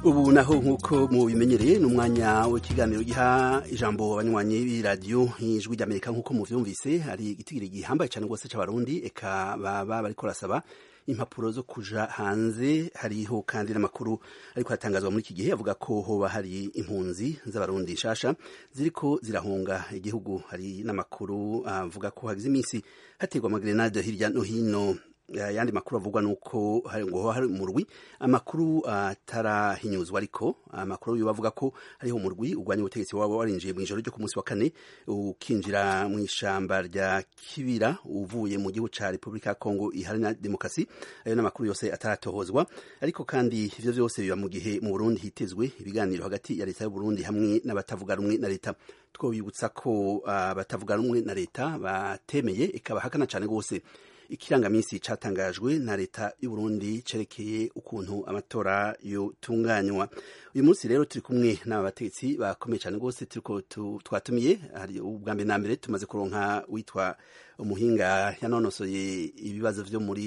ubu naho nk'uko mubimenyereye ni umwanya w'ikiganiro giha ijambo abanywanyi b'iradiyo ijwi ry'amerika nk'uko muvyumvise hari igitigiri gihambaye cyane rwose c'abarundi eka baba bariko barasaba impapuro zo kuja hanze hariho kandi n'amakuru ariko hatangazwa muri iki gihe avuga ko hoba hari impunzi z'abarundi nshasha ziriko zirahunga igihugu hari n'amakuru avuga ko hagize iminsi haterwa amagrenade hirya no hino ayandi makuru avugwa nuko ngo hari umurwi amakuru atarahinyuzwa ariko amakuru yo bavuga ko hariho umurwi urwanya ubutegetsi waba warinjiye mu ijoro ryo ku munsi wa kane ukinjira mu ishamba rya kibira uvuye mu gihugu ca repubulika ya kongo iharanira demokarasi ayo n'amakuru yose ataratohozwa ariko kandi ivyo vyose biba mu gihe mu burundi hitezwe ibiganiro hagati ya leta y'uburundi hamwe n'abatavuga rumwe na leta twobibutsa ko abatavuga rumwe na leta batemeye ikabahakana cane rwose ikirangaminsi catangajwe na leta y'uburundi cerekeye ukuntu amatora yotunganywa uyu munsi rero turi kumwe n'aba bategetsi bakomeye cane rwose turiko twatumiye hari ubwa mbere na mbere tumaze kuronka witwa umuhinga yanonosoye ibibazo vyo muri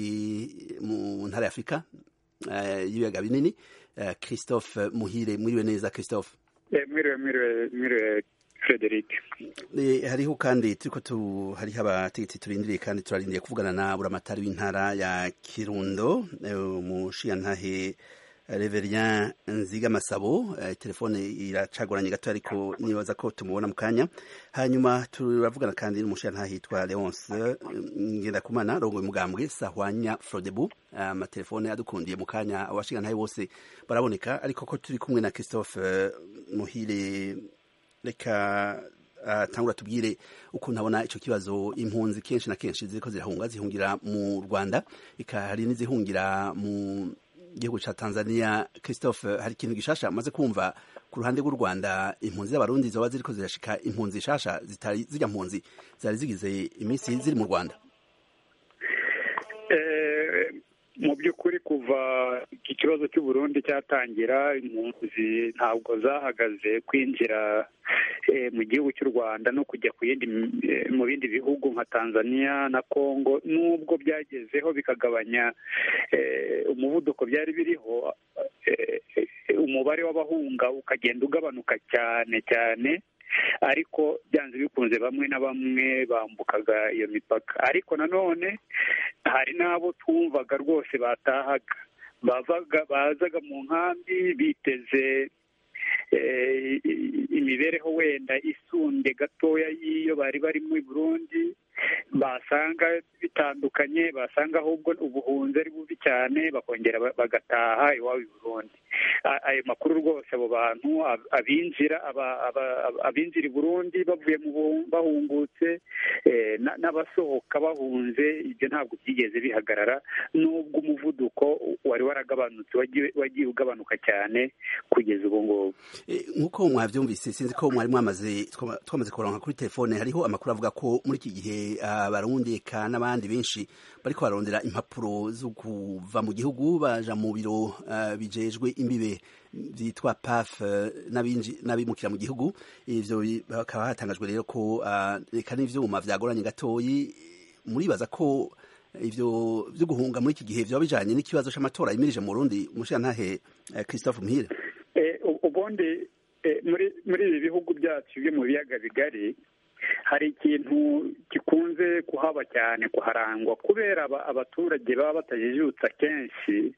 mu ntara ya afurika y'ibiyaga binini christophe muhire mwiriwe neza christophe mwiriwe mwiriwe mwiriwe Frederic hariho kandi turiko tu hariho abategetsi turindiriye kandi turarindiriye kuvugana na buramatari w'intara ya Kirundo umushiyantahe Reverien Nziga Masabo telefone iracagoranye gato ariko nibaza ko tumubona mu kanya hanyuma turavugana kandi n'umushiyantahe yitwa Leonce Ngendakumana rongo mugambwe Sahwanya Frodebu amatelefone adukundiye mu kanya abashiyantahe bose baraboneka ariko ko turi kumwe na Christophe Muhire reka tangura tubwire ukuntu abona ico kibazo impunzi kenshi na kenshi ziriko zirahunga zihungira mu Rwanda eka hari n'izihungira mu gihugu ca Tanzania Christophe hari ikintu gishasha amaze kumva ku ruhande rw'u Rwanda impunzi z'abarundi zoba ziriko zirashika impunzi shasha zitari zirya mpunzi zari zigize iminsi ziri mu Rwanda mu by'ukuri kuva iki kibazo cy'uburundi cyatangira impunzi ntabwo zahagaze kwinjira mu gihugu cy'u rwanda no kujya ku yindi mu bindi bihugu nka tanzania na congo nubwo byagezeho bikagabanya umuvuduko byari biriho umubare w'abahunga ukagenda ugabanuka cyane cyane ariko byanze bikunze bamwe na bamwe bambukaga iyo mipaka ariko nanone hari n'abo twumvaga rwose batahaga bavaga bazaga mu nkambi biteze imibereho wenda isunde gatoya y'iyo bari bari muri burundi basanga bitandukanye basanga ahubwo ubuhunzi ari bubi cyane bakongera bagataha iwabo i burundi ayo makuru rwose abo bantu abinjira abinjira i burundi bavuye bahungutse n'abasohoka bahunze ibyo ntabwo byigeze bihagarara n'ubwo umuvuduko wari waragabanutse wagiye ugabanuka cyane kugeza ubu ngubu nk'uko mwabyumvise sinzi ko mwari mwamaze twamaze kuronka kuri telefone hariho amakuru avuga ko muri iki gihe abarundi eka n'abandi benshi bariko barondera impapuro zo kuva mu gihugu baja mu biro bijejwe imbibe byitwa paf n'abimukira mu gihugu ivyo bakaba hatangajwe rero ko reka n'ivyuma vyagoranye gatoyi muribaza ko ivyo vyo guhunga muri iki gihe vyoba bijanye n'ikibazo c'amatora yimirije mu Burundi umushirantahe Christophe Muhire ubundi muri ibi bihugu byacu byo mu biyaga bigari hari ikintu gikunze kuhaba cyane kuharangwa kubera abaturage baba batajijutsa kenshi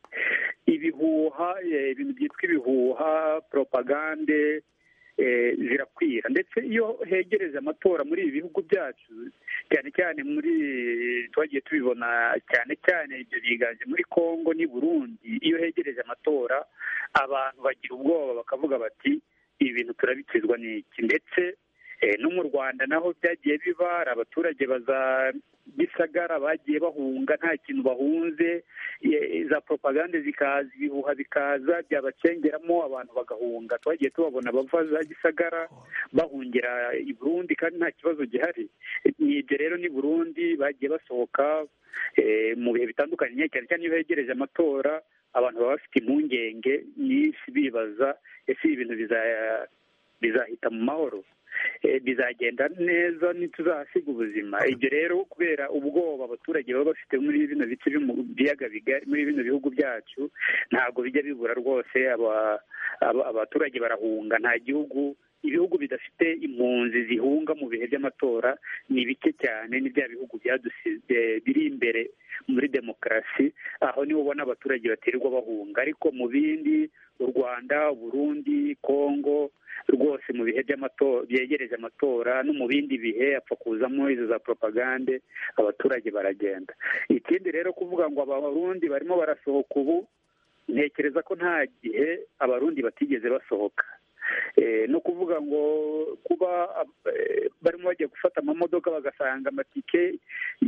ibihuha ibintu byitwa ibihuha poropagande zirakwira ndetse iyo hegereje amatora muri ibi bihugu byacu cyane cyane muri twagiye tubibona cyane cyane ibyo biganje muri congo n'i burundi iyo hegereje amatora abantu bagira ubwoba bakavuga bati ibi bintu turabikizwa n'iki ndetse no mu rwanda naho byagiye biba hari abaturage baza gisagara bagiye bahunga nta kintu bahunze za propagande zikaza ibihuha bikaza byabacengeramo abantu bagahunga twagiye tubabona bava za gisagara bahungira i burundi kandi nta kibazo gihari ni ibyo rero ni burundi bagiye basohoka mu bihe bitandukanye cyane cyane iyo begereje amatora abantu baba bafite impungenge nyinshi bibaza ese ibintu bizahita mu mahoro bizagenda neza ntituzahasiga ubuzima ibyo rero kubera ubwoba abaturage baba bafite muri bino bice biyaga bigari muri bino bihugu byacu ntabwo bijya bibura rwose abaturage barahunga nta gihugu ibihugu bidafite impunzi zihunga mu bihe by'amatora ni bike cyane ni bya bihugu byadusize biri imbere muri demokarasi aho niho ubona abaturage baterwa bahunga ariko mu bindi u rwanda burundi kongo rwose mu bihe by'amatora byegereje amatora no mu bindi bihe apfa kuzamo izo za propagande abaturage baragenda ikindi rero kuvuga ngo abarundi barimo barasohoka ubu ntekereza ko nta gihe abarundi batigeze basohoka no kuvuga ngo kuba barimo bagiye gufata amamodoka bagasanga amatike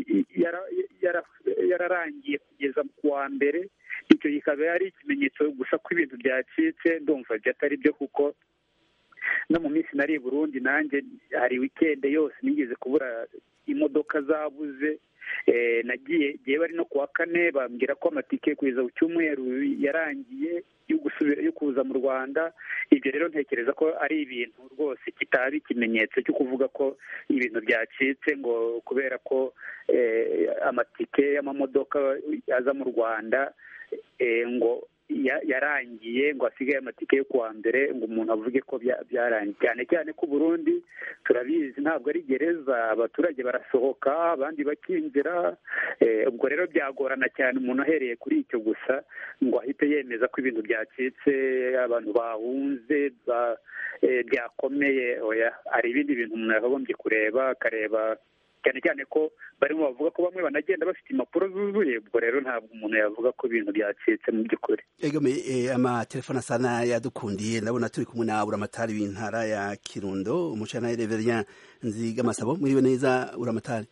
yararangiye kugeza ku wa mbere icyo kikaba ari ikimenyetso gusa ko ibintu byacitse ndumva atari byo kuko no mu minsi nari i burundi nanjye hari wikende yose nigeze kubura imodoka zabuze nagiye igihe bari no ku wa kane bambwira ko amatike kugeza ku cyumweru yarangiye yo kuza mu rwanda ibyo rero ntekereza ko ari ibintu rwose kitaba ikimenyetso cyo kuvuga ko ibintu byacitse ngo kubera ko amatike y'amamodoka aza mu rwanda ngo yarangiye ngo hasigaye amatike yo kuwa mbere ngo umuntu avuge ko byarangiye cyane cyane ko Burundi turabizi ntabwo ari gereza abaturage barasohoka abandi bakinjira ubwo rero byagorana cyane umuntu ahereye kuri icyo gusa ngo ahite yemeza ko ibintu byacitse abantu bahunze byakomeye hari ibindi bintu umuntu yakagombye kureba akareba cyane cyane ko barimo bavuga ko bamwe banagenda bafite impapuro zuzuye ubwo rero ntabwo umuntu yavuga ko ibintu byacitse mu by'ukuri amatelefone asa n'ayadukundiye ndabona turi kumwe na buramatari w'intara ya kirundo umucana reverien nzigamasabo mwiriwe neza buramatari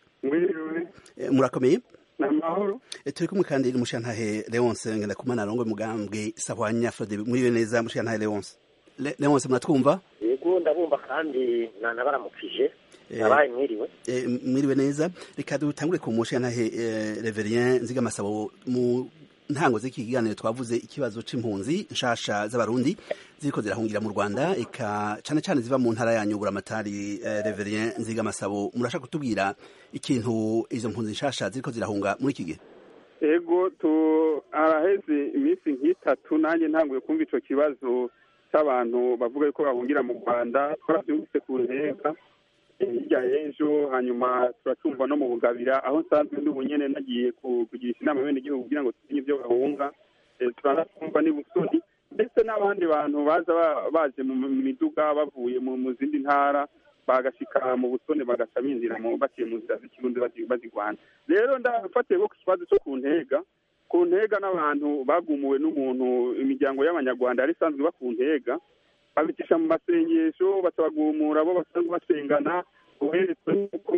murakomeye ni amahoro turi kumwe kandi n'umushantahe leonce ngendakumana arongoye umugambwe sahwanya frode mwiriwe neza mushantahe leonce leonce muratwumva yego ndabumva kandi nanabaramukije abaye mwiriwe mwiriwe neza reka dutangure ku mushantahe reverien nzigamasabo mu ntango z'iki kiganiro twavuze ikibazo c'impunzi nshasha z'abarundi ziriko zirahungira mu Rwanda eka cane cane ziva mu ntara yanyu buramatari eh, Reverien Nziga Masabo murashaka kutubwira ikintu izo mpunzi nshasha ziriko zirahunga muri iki gihe ego tu araheze iminsi nk'itatu nanjye ntanguye kumva ico kibazo c'abantu bavuga yuko bahungira mu Rwanda twaravyumvise ku nteka hirya y'ejo hanyuma turatumva no mu bugabira aho nsanzwe ndi ubunyene nagiye kugirisha inama bene igihugu kugira ngo tumenye ibyo bahunga turanatumva ni busoni ndetse n'abandi bantu baza baje mu miduga bavuye mu zindi ntara bagashika mu busone bagaca binjira baciye mu nzira z'ikirundi bazigwana rero ndafatiye ko ku kibazo cyo ku ntega ku ntega n'abantu bagumuwe n'umuntu imiryango y'abanyarwanda yari isanzwe iba ku ntega babicisha mu masengesho batabagumura bo basanzwe basengana uheretswe n'uko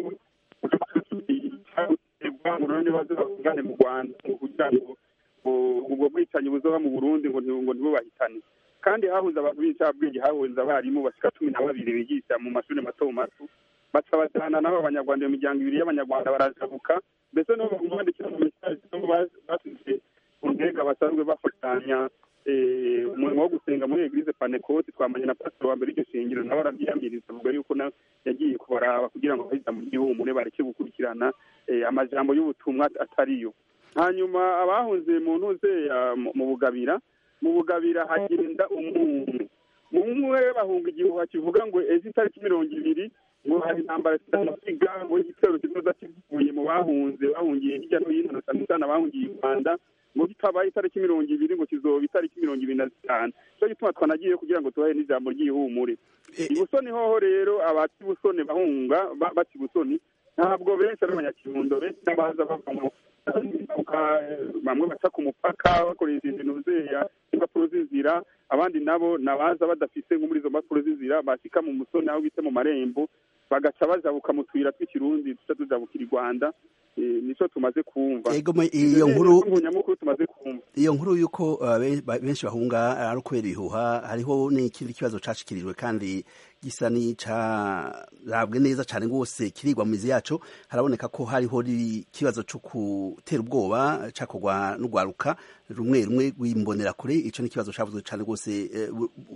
cyaguterwa mu rundi baze bavugane mu rwanda kugira ngo ubwo bwicanyi buzoba mu burundi ngo ngo ntibubahitane kandi hahuze abantu b'incabwenge hahuze abarimu bashika cumi na babiri bigisha mu mashuri mato mato baca bajana n'abo abanyarwanda iyo miryango ibiri y'abanyarwanda barajabuka mbese no baguma bandikira mu mesaje basize ku ntega basanzwe bafatanya umurimo wo gusenga muri eglise panekote twamanye na pastor wa mbere iryo shingiro nawe arabyiyamiriza avuga yuko na yagiye kubaraba kugira ngo bahita mu gihumure bareke gukurikirana amajambo y'ubutumwa atariyo hanyuma abahunze mu ntuze mu bugabira mu bugabira hagenda umuntu umwe bahunga igihuha kivuga ngo ejo itariki mirongo ibiri ngo hari intambara zitamusiga ngo igitero kizoza kivuye mu bahunze bahungiye hirya no hino na cyane cyane abahungiye u rwanda ngo kitabaye itariki mirongo ibiri ngo kizoba itariki mirongo ibiri na zitanu cyo gituma twanagiye kugira ngo tubahe n'ijambo ry'ihumure ibusoni hoho rero abati busoni bahunga bati busoni ntabwo benshi ari abanyakirundo benshi n'abaza bava mu bamwe baca ku mupaka bakoresha ibintu zeya impapuro z'inzira abandi nabo nabaza badafise nko muri izo mpapuro z'inzira bashika mu musoni aho bita mu marembo bagaca bajabuka mu tuyira tw'ikirundi duca tujabukira i rwanda nico tumaze kumva iyo nkuru nyamukuru tumaze kumva iyo nkuru yuko benshi bahunga ari ukubera ibihuha hariho n'ikindi kibazo cashikirijwe kandi gisa n'icarabwe neza cane rwose kirigwa mu mizi yaco haraboneka ko hariho ikibazo co gutera ubwoba cakorwa n'urwaruka rumwe rumwe rw'imbonera kure ico n'ikibazo cavuzwe cane rwose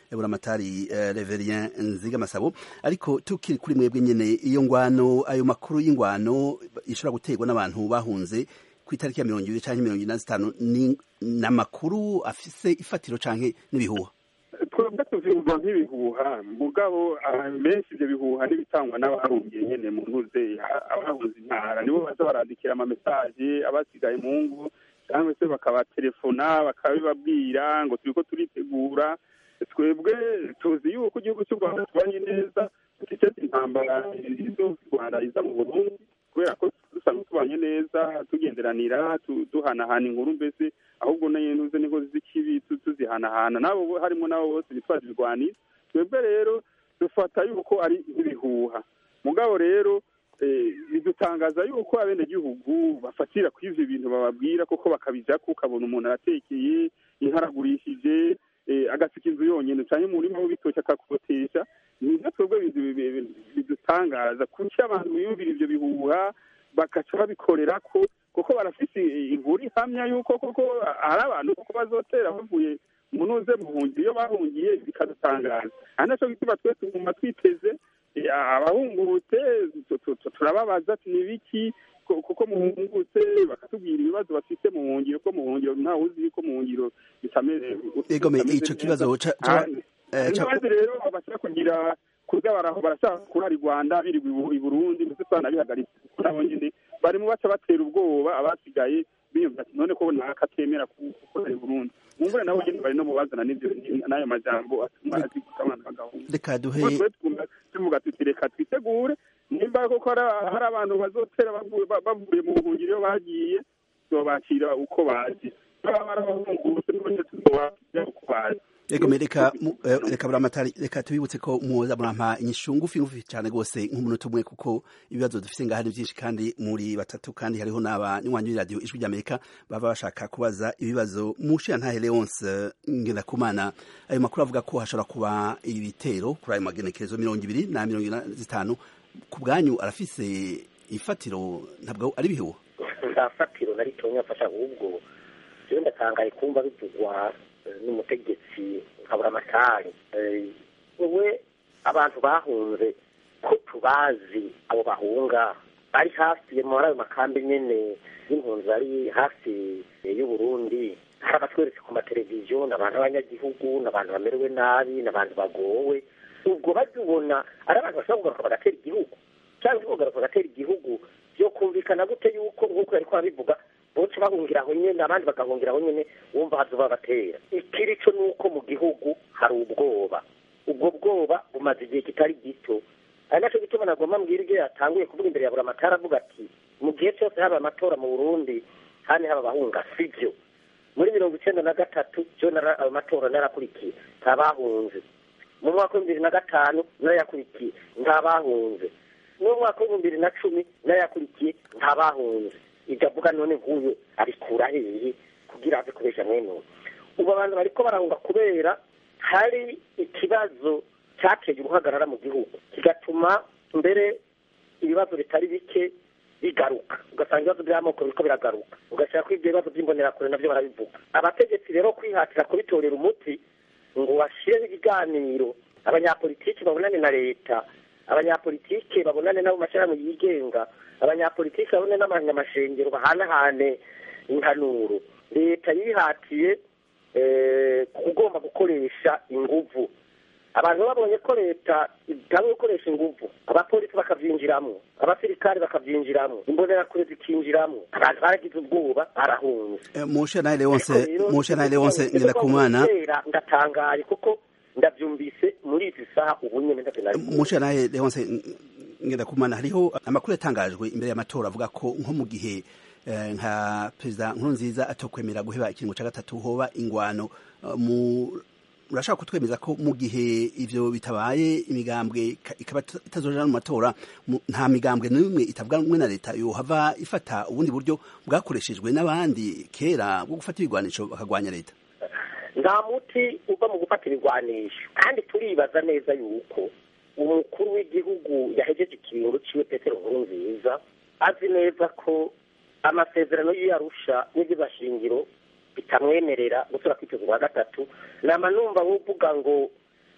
buramatari reverien nziga masabo ariko tukiri kuri mwebwe nyene iyo ngwano ayo makuru y'ingwano ishobora guterwa n'abantu bahunze ku itariki ya mirongo ibiri canke mirongo ine na zitanu ni amakuru afise ifatiro canke n'ibihuha twebwe tuvyumva nk'ibihuha mugabo benshi ivyo bihuha n'ibitangwa n'abahungiye nyene mu ntuze abahunze intara nibo baza barandikira amamesaje abasigaye mu ngo cyangwa se bakabaterefona bakabibabwira ngo turiko turitegura twebwe tuzi yuko igihugu cy'u rwanda tubanye neza tutiteze intambara izo u rwanda iza mu burundi kubera ko dusanzwe tubanye neza tugenderanira duhanahana inkuru mbese ahubwo n'intuze niko z'ikibi tuzihanahana nabo harimo nabo bose bitwaje ibigwaniro twebwe rero dufata yuko ari nk'ibihuha mugabo rero bidutangaza yuko abenegihugu bafatira ku ivyo bintu bababwira koko bakabijako ukabona umuntu aratekeye inka aragurishije agasika inzu yonyene canke umurima w'ibitoki akakotesha nivyo twebwe bidutangaza kuki abantu biyumvira ivyo bihuha bagaca babikorerako kuko barafise inkuru ihamya yuko koko hari abantu koko bazotera bavuye munuze muhungira iyo bahungiye bikadutangaza ari naco gituma twe tuguma twiteze abahungurutse turababaza ati ni biki kuko muhungutse bakatubwira ibibazo bafite mu buhungiro ko mu buhungiro ntawe uzi yuko mu buhungiro bitameze egome ico kibazo ibibazo rero bashaka kugira kuza baraho barashaka kurara i rwanda birirwa i burundi ndetse twanabihagaritse nabo nyene bari mu baca batera ubwoba abasigaye biyumva ati none ko naka atemera gukorera i burundi mumvure nabo nyene bari no mubazana n'ayo majambo atuma aziguka abana bagahunga reka duhe tuvuga tuti reka twitegure nimba koko hari abantu bazotera bavuye mu buhungiro iyo bagiye tuzobakira uko baje baba barabahungurutse n'ubundi tuzobakira uko baje egome reka reka buramatari reka tubibutse ko muza murampa inyishu ngufi ngufi cyane rwose nk'umunota umwe kuko ibibazo dufite ngaha ni byinshi kandi muri batatu kandi hariho n'abanywanyi b'iradiyo ijwi ry'amerika baba bashaka kubaza ibibazo mushiya ntahe leonce ngendakumana ayo makuru avuga ko hashobora kuba ibitero kuri ayo magenekerezo mirongo ibiri na mirongo ine zitanu ku bwanyu arafise ifatiro ntabwo ari bihuha nta fatiro na ritonya afasha ahubwo jewe ndatangaye kumva bivugwa n'umutegetsi nkabura amatari wowe abantu bahunze ko tubazi abo bahunga bari hafi muri ayo makambi nyene y'impunzi ari hafi y'uburundi hari abatweretse ku mateleviziyo ni abantu b'abanyagihugu ni abantu bamerewe nabi ni abantu bagowe ubwo bajya ubona ari abantu bashobora kugaruka bagatera igihugu cyangwa kugaruka bagatera igihugu byo kumvikana gute yuko nk'uko yari kubabivuga bose bahungira aho nyine abandi bagahungira aho nyine wumva hazuba batera ikiri cyo ni uko mu gihugu hari ubwoba ubwo bwoba bumaze igihe kitari gito ari nacyo gituma nagomba mbwira ibyo yatanguye kuvuga imbere ya buri amatara avuga ati mu gihe cyose haba amatora mu burundi kandi haba abahunga si byo muri mirongo icyenda na gatatu byo ayo matora narakurikiye ntabahunze mu mwaka w'ibihumbi bibiri na gatanu narayakurikiye ntabahunze no mu mwaka w'ibihumbi bibiri na cumi narayakurikiye ntabahunze ibyo avuga none nk'uyu abikura hehe kugira ave kubesha mwene ubu ubu abantu bariko barahunga kubera hari ikibazo cyateye uruhagarara mu gihugu kigatuma mbere ibibazo bitari bike bigaruka ugasanga ibibazo by'amoko biriko biragaruka ugashyira ko ibyo bibazo by'imbonerakure nabyo barabivuga abategetsi rero kwihatira kubitorera umuti ngo bashireho ibiganiro abanyapolitiki babonane na leta abanyapolitike babonane n'abo mashyirahamwe yigenga abanyapolitiki babone n'abanyamashengero bahanahane impanuro leta yihatiye kugomba gukoresha inguvu abantu babonye ko leta itanga gukoresha inguvu abapolisi bakabyinjiramo abasirikari bakabyinjiramo imbonerakure zikinjiramo abantu baragize ubwoba barahunze mushe nawe leonse mushe nawe leonse ngenda kumana ndatangaye kuko ndabyumvise muri izi saha ubu nyine mushe nawe leonse ngenda kumana hariho amakuru yatangajwe imbere y'amatora avuga ko nko mu gihe nka perezida nkurunziza atokwemera guheba ikiringo cya gatatu hoba ingwano mu urashaka kutwemeza ko mu gihe ivyo bitabaye imigambwe ikaba itazojana mu matora nta migambwe n'imwe itavuga rumwe na leta yohava ifata ubundi buryo bwakoreshejwe n'abandi kera bwo gufata ibigwanisho bakagwanya leta nta muti uva mu gufata ibigwanisho kandi turibaza neza yuko umukuru w'igihugu yahejeje ikiringo ciwe petero nkurunziza azi neza ko amasezerano y'iyarusha n'iby'ibashingiro bitamwemerera gusura kwiteza kwa gatatu nama numva uvuga ngo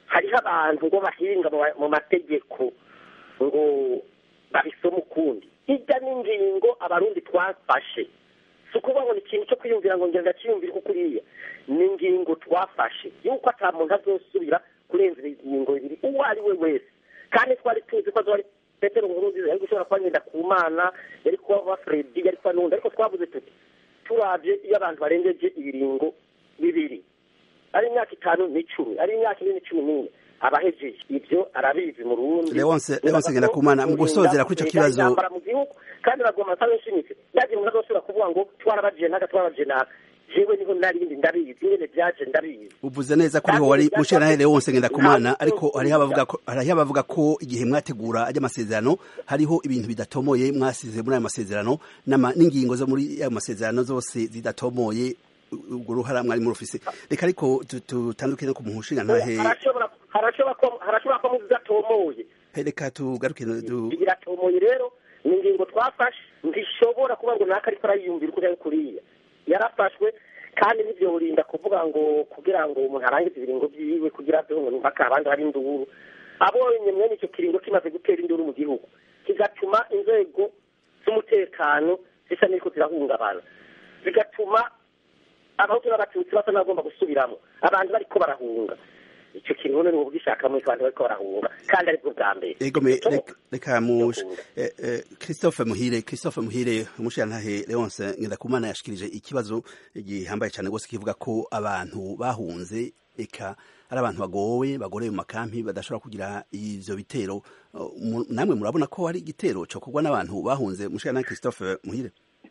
hariho abantu ngo bahinga mu mategeko ngo babisome ukundi hirya n'ingingo abarundi twafashe si ukuvuga ngo ni ikintu cyo kwiyumvira ngo ngenda cyiyumvire uko kuriya ni ingingo twafashe yuko ata muntu azosubira kurenza ingingo ibiri uwo ari we wese kandi twari tuzi ko azori petero nkurunziza yari gushobora kuba ngenda ku mana yari kuba fredi yari kuba n'undi ariko twavuze tuti turabye iyo abantu barengeje ibiringo bibiri ari imyaka itanu n'icumi ari imyaka ine n'icumi n'ine abahejeje ibyo arabizi mu rundi leonse leonse ngenda kumana mu gusozera kuri icyo kibazo mu gihugu kandi bagomba nsaba nshimitse yagiye umuntu azosubira kuvuga ngo twarabajiye naga twarabajiye naga jewe niho narindi ndabizi ingene byaje ndabizi uvuze neza ko uriho wari mushera leonse ngenda kumana ariko hariho abavuga ko hariho abavuga ko igihe mwategura ajya amasezerano hariho ibintu bidatomoye mwasize muri ayo masezerano n'ingingo zo muri ayo masezerano zose zidatomoye urwo ruhara mwari muri ofisi reka ariko tutanduke no ku muhushinga ntahe harashobora ko muzidatomoye reka tugaruke biratomoye rero ni ingingo twafashe ntishobora kuba ngo naka ariko arayiyumvira uko kuriya yarafashwe kandi n'ibyo burinda kuvuga ngo kugira ngo umuntu arangize ibiringo byiwe kugira ngo mpaka abandi hari induru abonye mwene icyo kiringo kimaze gutera induru mu gihugu kigatuma inzego z'umutekano zisa n'iriko zirahungabana bigatuma abahutu n'abatutsi basa n'abagomba gusubiramo abantu bariko barahunga icyo kintu ni ubu gishaka muri abantu bariko barahunga kandi aribwo bwa mbere ego me reka mu Christophe Muhire Christophe Muhire umushirantahe Leonce Ngendakumana yashikirije ikibazo gihambaye cyane gose kivuga ko abantu bahunze eka ari abantu bagowe bagorewe mu makampi badashobora kugira ivyo bitero namwe murabona ko hari igitero cyo kugwa n'abantu bahunze umushirantahe Christophe Muhire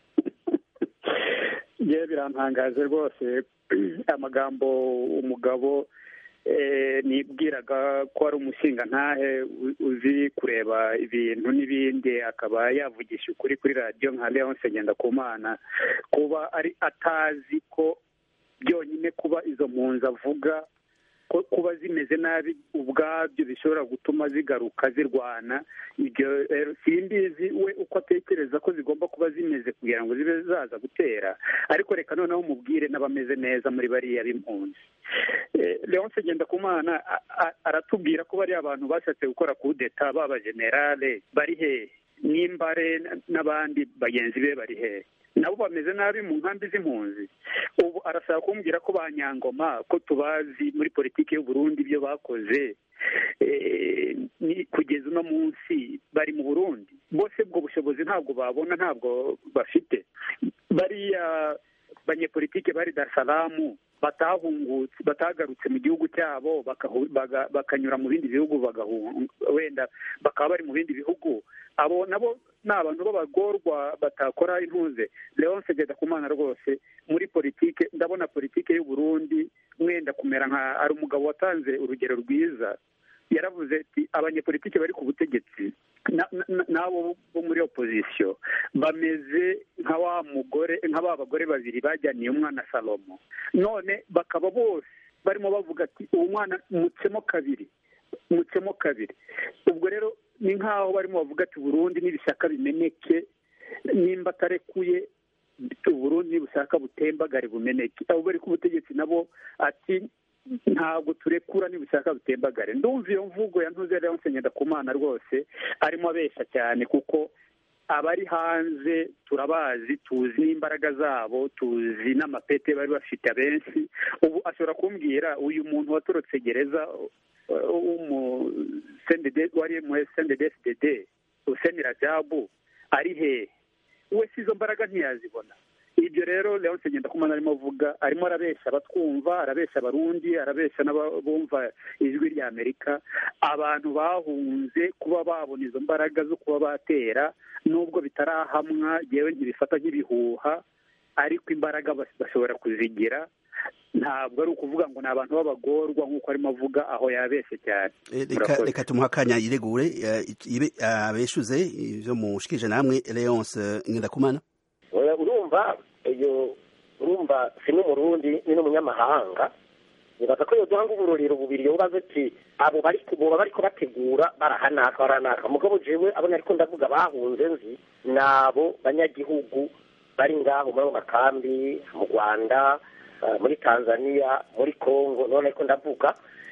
ye birantangaje rwose amagambo umugabo nibwiraga ko ari umushinga ntahe uzi kureba ibintu n'ibindi akaba yavugisha ukuri kuri radiyo nka leonce ngendakumana kuba ari atazi ko byonyine kuba izo mpunzi avuga ko kuba zimeze nabi ubwabyo bishobora gutuma zigaruka zirwana ibyo simbizi we uko atekereza ko zigomba kuba zimeze kugira ngo zibe zaza gutera ariko reka noneho mubwire n'abameze neza muri bariya b'impunzi leonce ngendakumana aratubwira ko bariya abantu bashatse gukora kudeta b'abajenerale bari hehe n'imbare n'abandi bagenzi be bari hehe nabo bameze nabi mu nkambi z'impunzi ubu arashaka kumbwira ko ba nyangoma ko tubazi muri politiki y'u Burundi ibyo bakoze kugeza uno munsi bari mu burundi bose ubwo bushobozi ntabwo babona ntabwo bafite bariya banyepolitike bari dasaramu batahungutse batagarutse mu gihugu cyabo bakanyura mu bindi bihugu wenda bakaba bari mu bindi bihugu abo nabo ni abantu b'abagorwa batakora intuze leonce kumana rwose muri politike ndabona politike y'u Burundi mwenda kumera nka ari umugabo watanze urugero rwiza yaravuze ati abanyepolitike bari ku butegetsi n'abo bo muri opozisiyo bameze nka wa mugore nka ba bagore babiri bajyaniye umwana salomo none bakaba bose barimo bavuga ati uwo mwana mutsemo kabiri mutsemo kabiri ubwo rero ni nk'aho barimo bavuga ati burundi n'ibishaka bimeneke nimba atarekuye uburundi nibushaka butembagare bumeneke abo bari ku butegetsi nabo ati ntabwo turekura nibushaka butembagare ndumva iyo mvugo ya ntuze rero nsengenda ku mana rwose arimo abesha cyane kuko abari hanze turabazi tuzi n'imbaraga zabo tuzi n'amapete bari bafite abenshi ubu ashobora kumbwira uyu muntu watorotse gereza wari mu sendedeside useni rajabu ari hehe we si izo mbaraga ntiyazibona ibyo rero leonce ngendakumana arimo avuga arimo arabeshya abatwumva arabeshya abarundi arabeshya n'abumva ijwi rya amerika abantu bahunze kuba babona izo mbaraga zo kuba batera nubwo bitarahamwa yewe ntibifata nk'ibihuha ariko imbaraga bashobora kuzigira ntabwo ari ukuvuga ngo ni abantu b'abagorwa nk'uko arimo avuga aho yabeshye cyane reka tumuha akanya yiregure abeshuze ibyo mushikije namwe leonce ngendakumana urumva iyo urumva si n'umurundi ni n'umunyamahanga nibaza ko iyo duhanga uburorero bubiri yobaze ati abo bari boba bariko bategura barahanaka barahanaka mugabo jewe abo nariko ndavuga bahunze nzi nabo banyagihugu bari ngaho muri ayo makambi mu rwanda muri tanzania muri congo none ariko ndavuga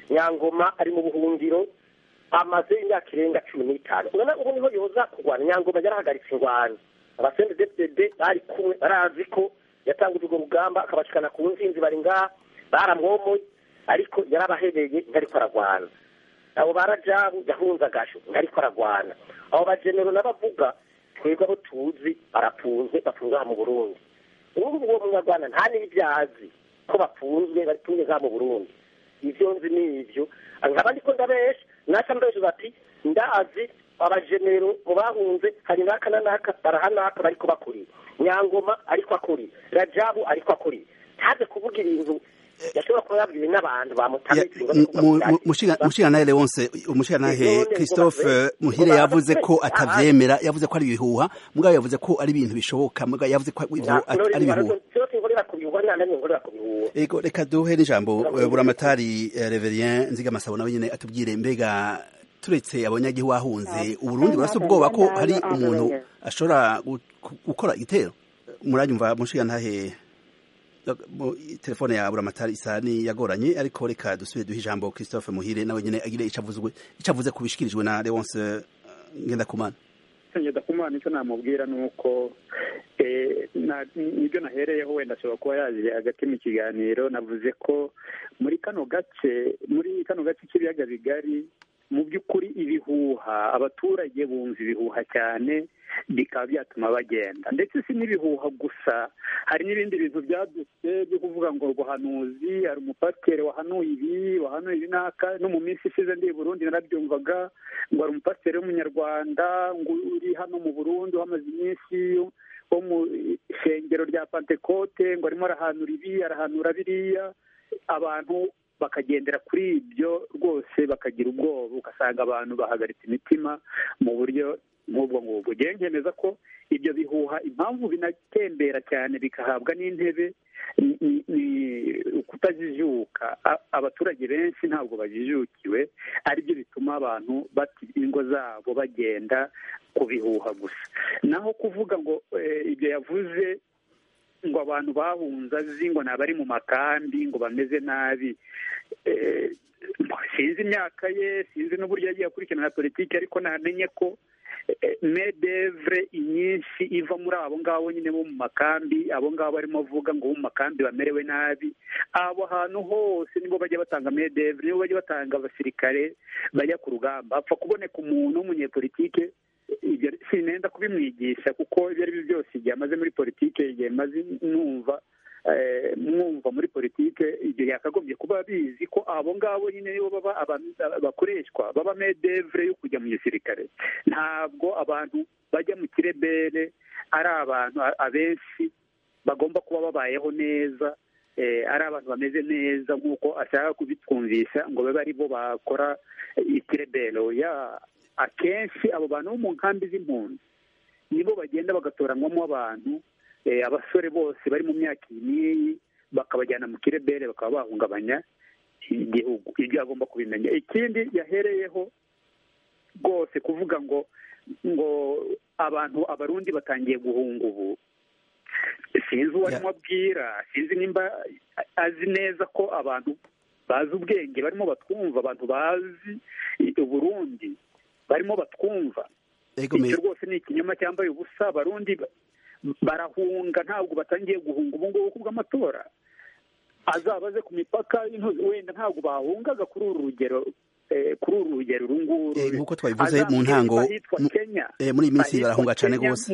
nyangoma ari mu buhungiro amaze imyaka irenga cumi n'itanu urabona ubu niho yoza kurwana nyangoma yarahagaritse ingwano abasende depdede bari kumwe barazi ko yatanguje urwo rugamba akabashikana ku nzinzi bari ngaha baramwomoye ariko yarabahebeye ntariko aragwana abo barajabu yahunze agasho ntariko aragwana abo bajenero n'abavuga twebwe abo tuzi barafunzwe bafunzwe aha mu burundi ubu uwo munyarwanda nta n'ibyazi ko bafunzwe baritumye ngaha mu burundi ivyo nzi ni ivyo nkaba ndiko ndabesha naca mbesha bati ndazi abajenero mu bahunze hari naka na naka barahanaka bariko bakuriye nyangoma ariko akuriye rajabu ariko akuriye ntaze kuvuga ibintu yashobora kuba yabwiwe n'abantu bamutamitse mushiranahe leonce umushiranahe christophe muhire yavuze ko atavyemera yavuze ko ari ibihuha mugabo yavuze ko ari ibintu bishoboka mugabo yavuze ko ivyo ari ibihuha ego reka duhe n'ijambo buramatari reverien nzigamasabo nawe nyene atubwire mbega turetse abanyagihugu bahunze uburundi burasa ubwoba ko hari umuntu ashobora gukora igitero muranyumva mushiranahe telefone ya buramatari isa ni yagoranye ariko reka dusubire duhe ijambo christophe muhire nawe nyene agire ico avuze ku bishikirijwe na leonce ngendakumana ngendakumana icyo namubwira ni uko nibyo nahereyeho wenda ashobora kuba yaje hagati mu kiganiro navuze ko muri kano gace muri kano gace k'ibiyaga bigari mu by'ukuri ibihuha abaturage bumva ibihuha cyane bikaba byatuma bagenda ndetse si n'ibihuha gusa hari n'ibindi bintu byadutse byo kuvuga ngo ubuhanuzi hari umupasiteri wahanuye ibi wahanuye ibi n'aka no mu minsi ishize ndi i burundi narabyumvaga ngo hari umupasiteri w'umunyarwanda ngo uri hano mu burundi uhamaze iminsi wo mu ishengero rya pantekote ngo arimo arahanura ibi arahanura biriya abantu bakagendera kuri ibyo rwose bakagira ubwoba ugasanga abantu bahagaritse imitima mu buryo nk'ubwo ngubwo ugiye nkemeza ko ibyo bihuha impamvu binatembera cyane bikahabwa n'intebe ni ukutajijuka abaturage benshi ntabwo bajijukiwe aribyo bituma abantu bata ingo zabo bagenda ku bihuha gusa naho kuvuga ngo ibyo yavuze ngo abantu bahunze azi ngo ni abari mu makambi ngo bameze nabi sinzi imyaka ye sinzi n'uburyo yagiye akurikirana politiki ariko namenye ko medevre inyinshi iva muri abo ngabo nyine bo mu makambi abo ngabo barimo avuga ngo bo mu makambi bamerewe nabi abo hantu hose nibo bajya batanga medevre nibo bajya batanga abasirikare bajya ku rugamba hapfa kuboneka umuntu w'umunyepolitike ibyo sinenda kubimwigisha kuko ibyo ari byo byose igihe amaze muri politike igihe maze numva mwumva muri politike ibyo yakagombye kuba bizi ko abo ngabo nyine nibo baba bakoreshwa baba medevre yo kujya mu gisirikare ntabwo abantu bajya mu kirebere ari abantu abenshi bagomba kuba babayeho neza ari abantu bameze neza nk'uko ashaka kubitwumvisha ngo babe ari bo bakora ikirebero ya akenshi abo bantu bo mu nkambi z'impunzi nibo bagenda bagatoranywamo abantu abasore bose bari mu myaka iyi n'iyi bakabajyana mu kirebere bakaba bahungabanya igihugu ibyo agomba kubimenya ikindi yahereyeho rwose kuvuga ngo ngo abantu abarundi batangiye guhunga ubu sinzi uwo arimo abwira sinzi nimba azi neza ko abantu bazi ubwenge barimo batwumva abantu bazi uburundi barimo batwumva icyo rwose ni ikinyoma cyambaye ubusa abarundi barahunga ntabwo batangiye guhunga ubu ngubu bw'amatora azaba aze ku mipaka wenda ntabwo bahungaga kuri uru rugero kuri uru rugero uru nguru nk'uko twabivuze mu ntango muri iyi minsi barahunga cyane rwose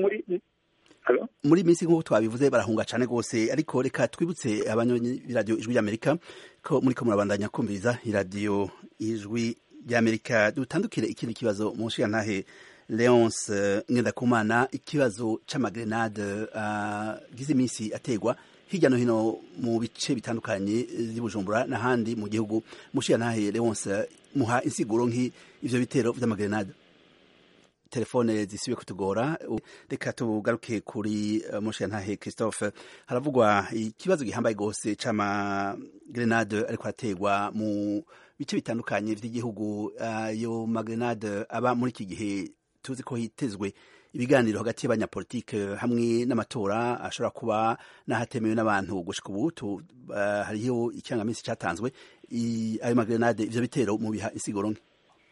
muri iyi minsi nk'uko twabivuze barahunga cyane rwose ariko reka twibutse abanyonyi b'iradiyo ijwi ry'amerika ko muri ko murabandanya kumviriza iradiyo ijwi ry'amerika dutandukire ikindi kibazo mu nshingantahe leonce ngendakumana ikibazo c'amagrenade agize uh, iminsi ategwa hirya no hino mu bice bitandukanye by'ubujumbura n'ahandi mu gihugu mushiyantahe leonce muha insiguro nk'i ivyo bitero vy'amagrenade telefone zisubiye kutugora reka tugaruke kuri uh, mushiyantahe christophe haravugwa ikibazo gihambaye gose c'amagrenade ariko arategwa mu bice bitandukanye vy'igihugu ayo uh, magrenade aba muri iki gihe tuzi ko hitezwe ibiganiro hagati y'abanyapolitike hamwe n'amatora ashobora kuba n'ahatemewe n'abantu gushika ubu hariho ikirangaminsi cyatanzwe ayo magrenade ivyo bitero mu biha insiguro nke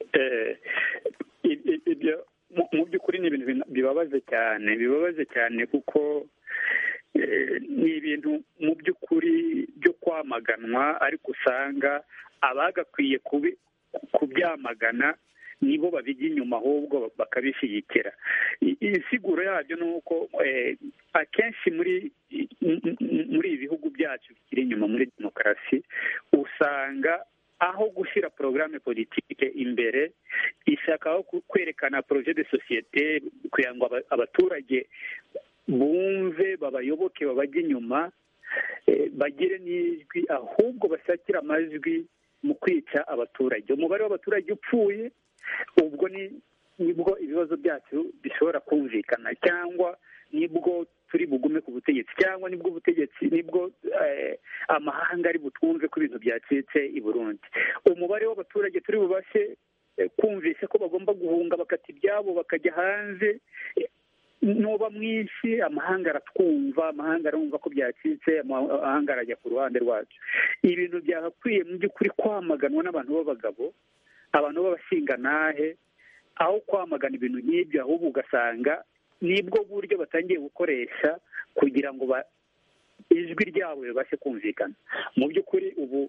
ibyo mu by'ukuri ni ibintu bibabaje cyane bibabaje cyane kuko ni ibintu mu by'ukuri byo kwamaganwa ariko usanga abagakwiye kubyamagana nibo babijya inyuma ahubwo bakabishyigikira insiguro yabyo ni uko akenshi muri muri ibi bihugu byacu bikiri inyuma muri demokarasi usanga aho gushyira porogaramu politike imbere ishakaho kwerekana poroje de sosiyete kugira ngo abaturage bumve babayoboke babajye inyuma bagire n'ijwi ahubwo bashakira amajwi mu kwica abaturage umubare w'abaturage upfuye ubwo nibwo ibibazo byacu bishobora kumvikana cyangwa nibwo turi bugume ku butegetsi cyangwa nibwo ubutegetsi nibwo amahanga ari butwumve ko ibintu byacitse i burundi umubare w'abaturage turi bubashe kumvisha ko bagomba guhunga bakata ibyabo bakajya hanze nuba mwinshi amahanga aratwumva amahanga arumva ko byacitse amahanga arajya ku ruhande rwacu ibintu byagakwiye mu by'ukuri kwamaganwa n'abantu b'abagabo abantu b'abashingantahe aho kwamagana ibintu nk'ibyo ahubwo ugasanga nibwo buryo batangiye gukoresha kugira ngo ijwi ryabo ribashe kumvikana mu by'ukuri ubu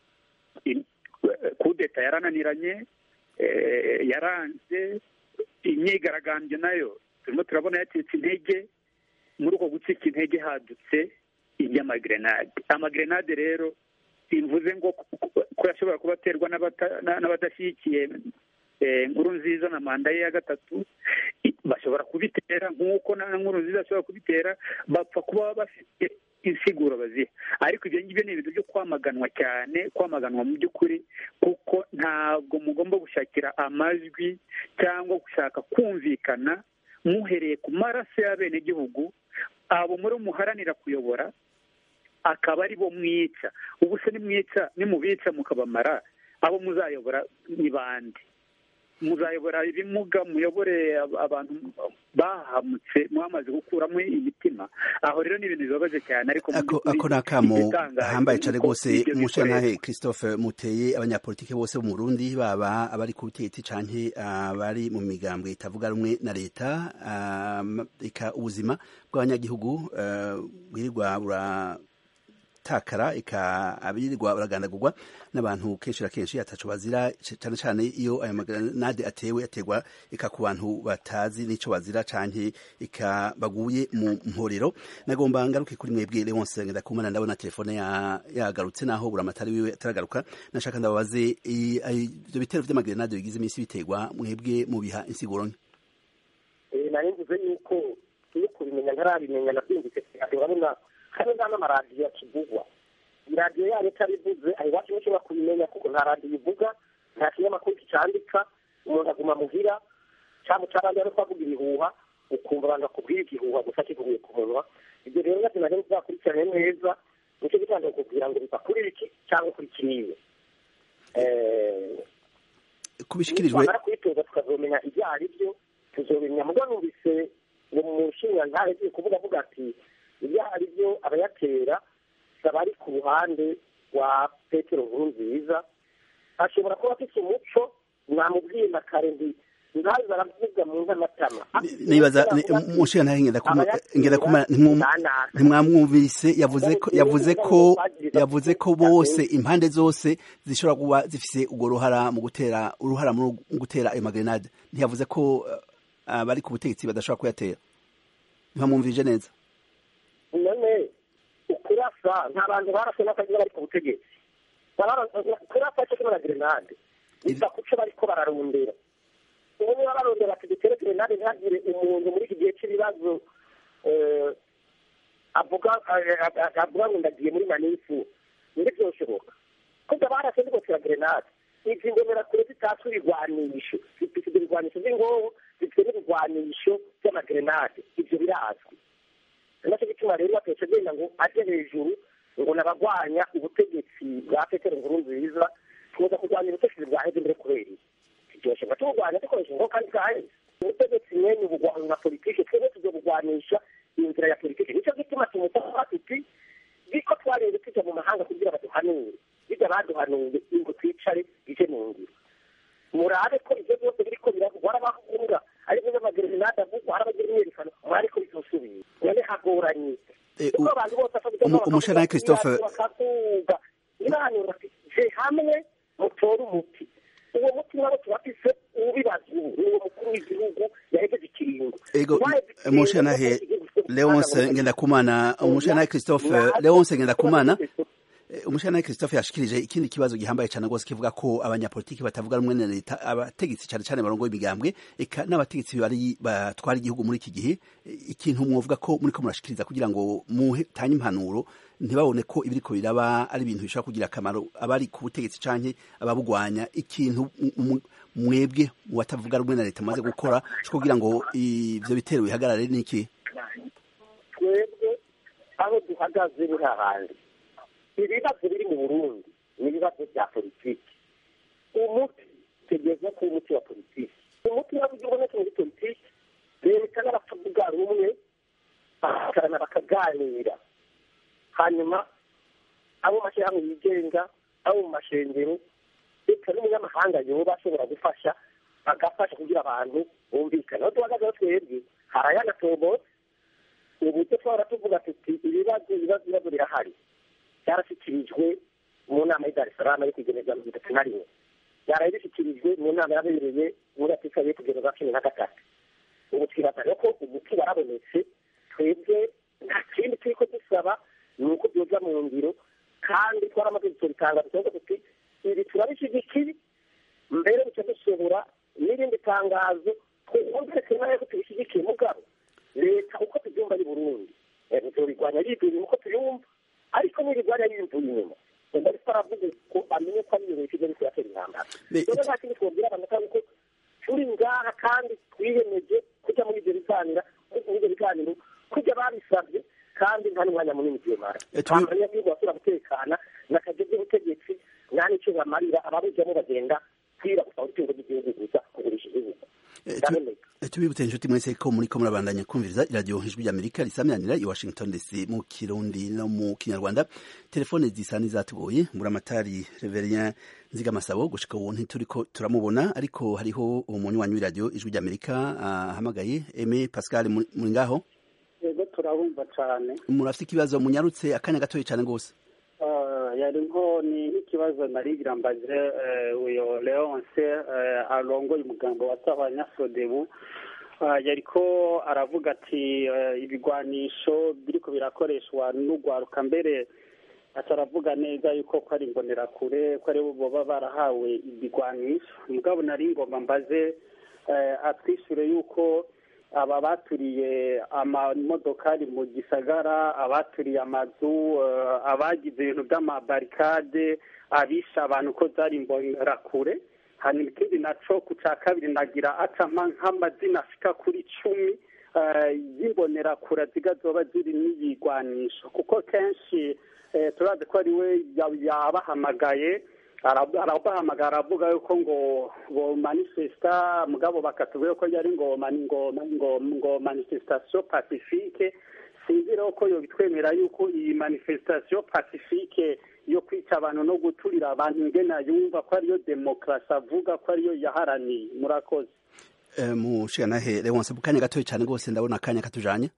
kudeta yarananiranye yaranze imyigaragambyo nayo turimo turabona yacitse intege muri uko gucika intege hadutse iby'amagrenade amagrenade rero simvuze ngo ko yashobora kuba aterwa n'abadashyigikiye nkuru nziza na manda ye ya gatatu bashobora kubitera nk'uko na nkuru nziza ashobora kubitera bapfa kuba bafite insiguro baziha ariko ibyo ngibyo ni ibintu byo kwamaganwa cyane kwamaganwa mu by'ukuri kuko ntabwo mugomba gushakira amajwi cyangwa gushaka kumvikana muhereye ku maraso y'abenegihugu abo muri muharanira kuyobora akaba ari bo mwica ubu se nimwica nimubica mukabamara abo muzayobora ni bande muzayobora ibimuga muyobore abantu bahamutse mwamaze gukuramo imitima aho rero ni ibintu bibabaje cyane ariko ako ni akamo hambaye cyane rwose umushantahe christophe muteye abanyapolitike bose bo mu burundi baba abari ku butegetsi canke abari mu migambwe itavuga rumwe na leta reka ubuzima bw'abanyagihugu bwirirwa bura takara eka abirirwa baragandagurwa n'abantu kenshi na kenshi ataco bazira cyane cyane iyo ayo magranade atewe ategwa eka ku bantu batazi n'ico bazira canke eka baguye mu mporero nagomba ngaruke kuri mwebwe Leonce ndakumana ndabona telefone ya yagarutse naho buramatari wiwe ataragaruka nashaka ndababaze ivyo bitero vy'amagranade bigize iminsi bitegwa mwebwe mu biha insiguro nke nari mvuze yuko iyo kubimenya ntarabimenya nabyumvise urabona kandi nta n'amaradiyo akivugwa iradiyo yayo itabivuze aho iwacu ntushobora kubimenya kuko nta radiyo ivuga nta kinyamakuru kicandika umuntu aguma muhira cyangwa cyabandi ari kuvuga ibihuha ukumva abantu bakubwira igihuha gusa kivuye ku munwa ibyo rero nabyo nari nzakurikirane neza nicyo gitanda kukubwira ngo biva kuri iki cyangwa kuri kiriya kubishikirijwe twamara kubitoza tukazomenya ibyo ari byo tuzobimenya mugo numvise ngo mu nshinga ntare agiye kuvuga avuga ati ibyo ari byo abayatera abari ku ruhande rwa petero nkuru nziza ashobora kuba afite umuco mwamubwiye na kare ndi ntazi baravuga mu nkamatama nibaza mushiga ntahe ngenda kuma ntimwamwumvise yavuze ko yavuze ko yavuze ko bose impande zose zishobora kuba zifise urwo ruhara mu gutera uruhara mu gutera ayo magrenade ntiyavuze ko abari ku butegetsi badashobora kuyatera ntimwamwumvije neza none ukurasa nta bantu barashe n'akagira bari ku butegetsi kurasa cyo kimwe na grenade biva ku cyo bariko bararondera ubu niba barondera ati dutere grenade ntihagire umuntu muri iki gihe cy'ibibazo avuga avuga ngo ndagiye muri manifu ndi byoshoboka kuko barashe zigotera grenade izi ngemera kure zitatse ibigwanisho zifite ibigwanisho by'ingoho zifite n'ibigwanisho by'amagrenade ibyo birazwi nacyo gituma rero batetse agenda ngo ajye hejuru ngo nabagwanya ubutegetsi bwa petero nkuru nziza tuza kurwanya ubutegetsi bwa heze mbere kubera iki kiryoshye ngo tuburwanya dukoresha ingo kandi bwaheze ubutegetsi mwene ubugwano na politiki twebwe tuzobugwanisha inzira ya politiki nicyo gituma tumusaba tuti biko twarinze tujya mu mahanga kugira baduhanure bijya baduhanuye ingo twicare ije mu ngiro murabe ko ibyo byose biriko biravugwa arabahunga aribyo by'amagerenade avugwa arabagira imyerekano mwari ko bizosubira none hagoranye kuko abantu bose umushana christophe bakavuga nibahanura bati je hamwe mutore umuti uwo muti nabo tubafise ubibaza ubu ni uwo mukuru w'igihugu yahejeje ikiringo ego umushanahe leonce ngendakumana umushanahe christophe leonce ngendakumana umushana Christophe yashikirije ikindi kibazo gihambaye cyane rwose kivuga ko abanyapolitiki batavuga rumwe na leta abategetsi cyane cyane barongoye imigambwe eka n'abategetsi bari batwara igihugu muri iki gihe ikintu mwovuga ko muri ko murashikiriza kugira ngo mutange impanuro ntibabone ko ibiriko biraba ari ibintu bishobora kugira akamaro abari ku butegetsi canke ababugwanya ikintu mwebwe mu batavuga rumwe na leta maze gukora cyo kugira ngo ivyo bitero bihagarare niki twebwe aho duhagaze ni hahandi ibibazo biri mu burundi ni ibibazo bya politiki umuti tugeze ku muti wa politiki umuti ntabwo ubonetse muri politiki leta n'abatavuga rumwe bakagarana bakaganira hanyuma abo mashyirahamwe yigenga abo mu mashengero reka n'umunyamahanga yoba ashobora gufasha bagafasha kugira abantu bumvikane aho duhagazeho twebwe hari ayanatobotse uburyo twahora tuvuga tuti ibibazo ibibazo ibibazo birahari byarashyikirijwe mu nama y'i dar es salaam yo kugeneza mirongo itatu na rimwe byaraye bishyikirijwe mu nama yabereye muri afurika yo kugeneza cumi na gatatu ubu twibaza rero ko umuti warabonetse twebwe nta kindi turi ko dusaba ni uko byoza mu ngiro kandi twaramaze gutora itangazo tuvuga tuti ibi turabishyigikiye mbere duca dusohora n'irindi tangazo twumvire twemere ko tubishyigikiye mugabo leta uko tubyumva ari burundi tuzobigwanya yiduye uko tuyumva ariko n'ibigwanya yimvuye inyuma ngo ariko aravuga ko amenye ko ari leta igeze kuyatera intambara rero nta kindi twabwira abantu kandi ko turi ngaha kandi twiyemeje kujya muri ibyo biganiro muri ibyo biganiro kujya babisabye kandi nta n'umwanya munini tuyemara abanyagihugu basura gutekana n'akazi k'ubutegetsi nta n'icyo bamarira ababujyamo bagenda kwira gusa ubutungo bw'igihugu gusa kugurisha igihugu tubibutse inshuti mwese ko muri ko murabandanya kumviriza iradiyo ijwi ry'amerika risaminanira i washington dc mu kirundi no mu kinyarwanda telefone zisa n'izatugoye mburamatari reverien nzigamasabo gushika ubu ntituriko turamubona ariko hariho umunywanyi w'iradiyo ijwi ry'amerika ahamagaye eme pascal muri ngaho yego turabumva cyane murafite ikibazo munyarutse akanya gatoya cyane rwose yari nko ni nk'ikibazo narigira mbaze uyo leonce arongoye umugambo wa sabanyasodebu yariko aravuga ati ibigwanisho biriko birakoreshwa n'urwaruka mbere ataravuga neza yuko ko ari imbonerakure ko ari bo baba barahawe ibigwanisho mugabo nari ngomba mbaze atwishure yuko aba baturiye amamodokari mu gisagara abaturiye amazu abagize ibintu by'amabarikade abisha abantu ko zari imbonerakure hanyuma ikindi naco ku ca kabiri nagira acama nk'amazina ashika kuri cumi y'imbonerakure ziga zoba ziri n'iyigwanisho kuko kenshi turazi ko ari we yabahamagaye arabahamagara aravuga yuko ngo ngo manifesta mugabo bakatubwira ko yari ngo ngo ngo ngo manifestation pacifique sinzi rero ko yo bitwemera yuko iyi manifestation pacifique yo kwica abantu no guturira abantu ingena yumva ko ariyo demokarasi avuga ko ariyo yaharaniye murakoze mushikanahe leonse mu kanya gatoya cyane rwose ndabona akanya katujanye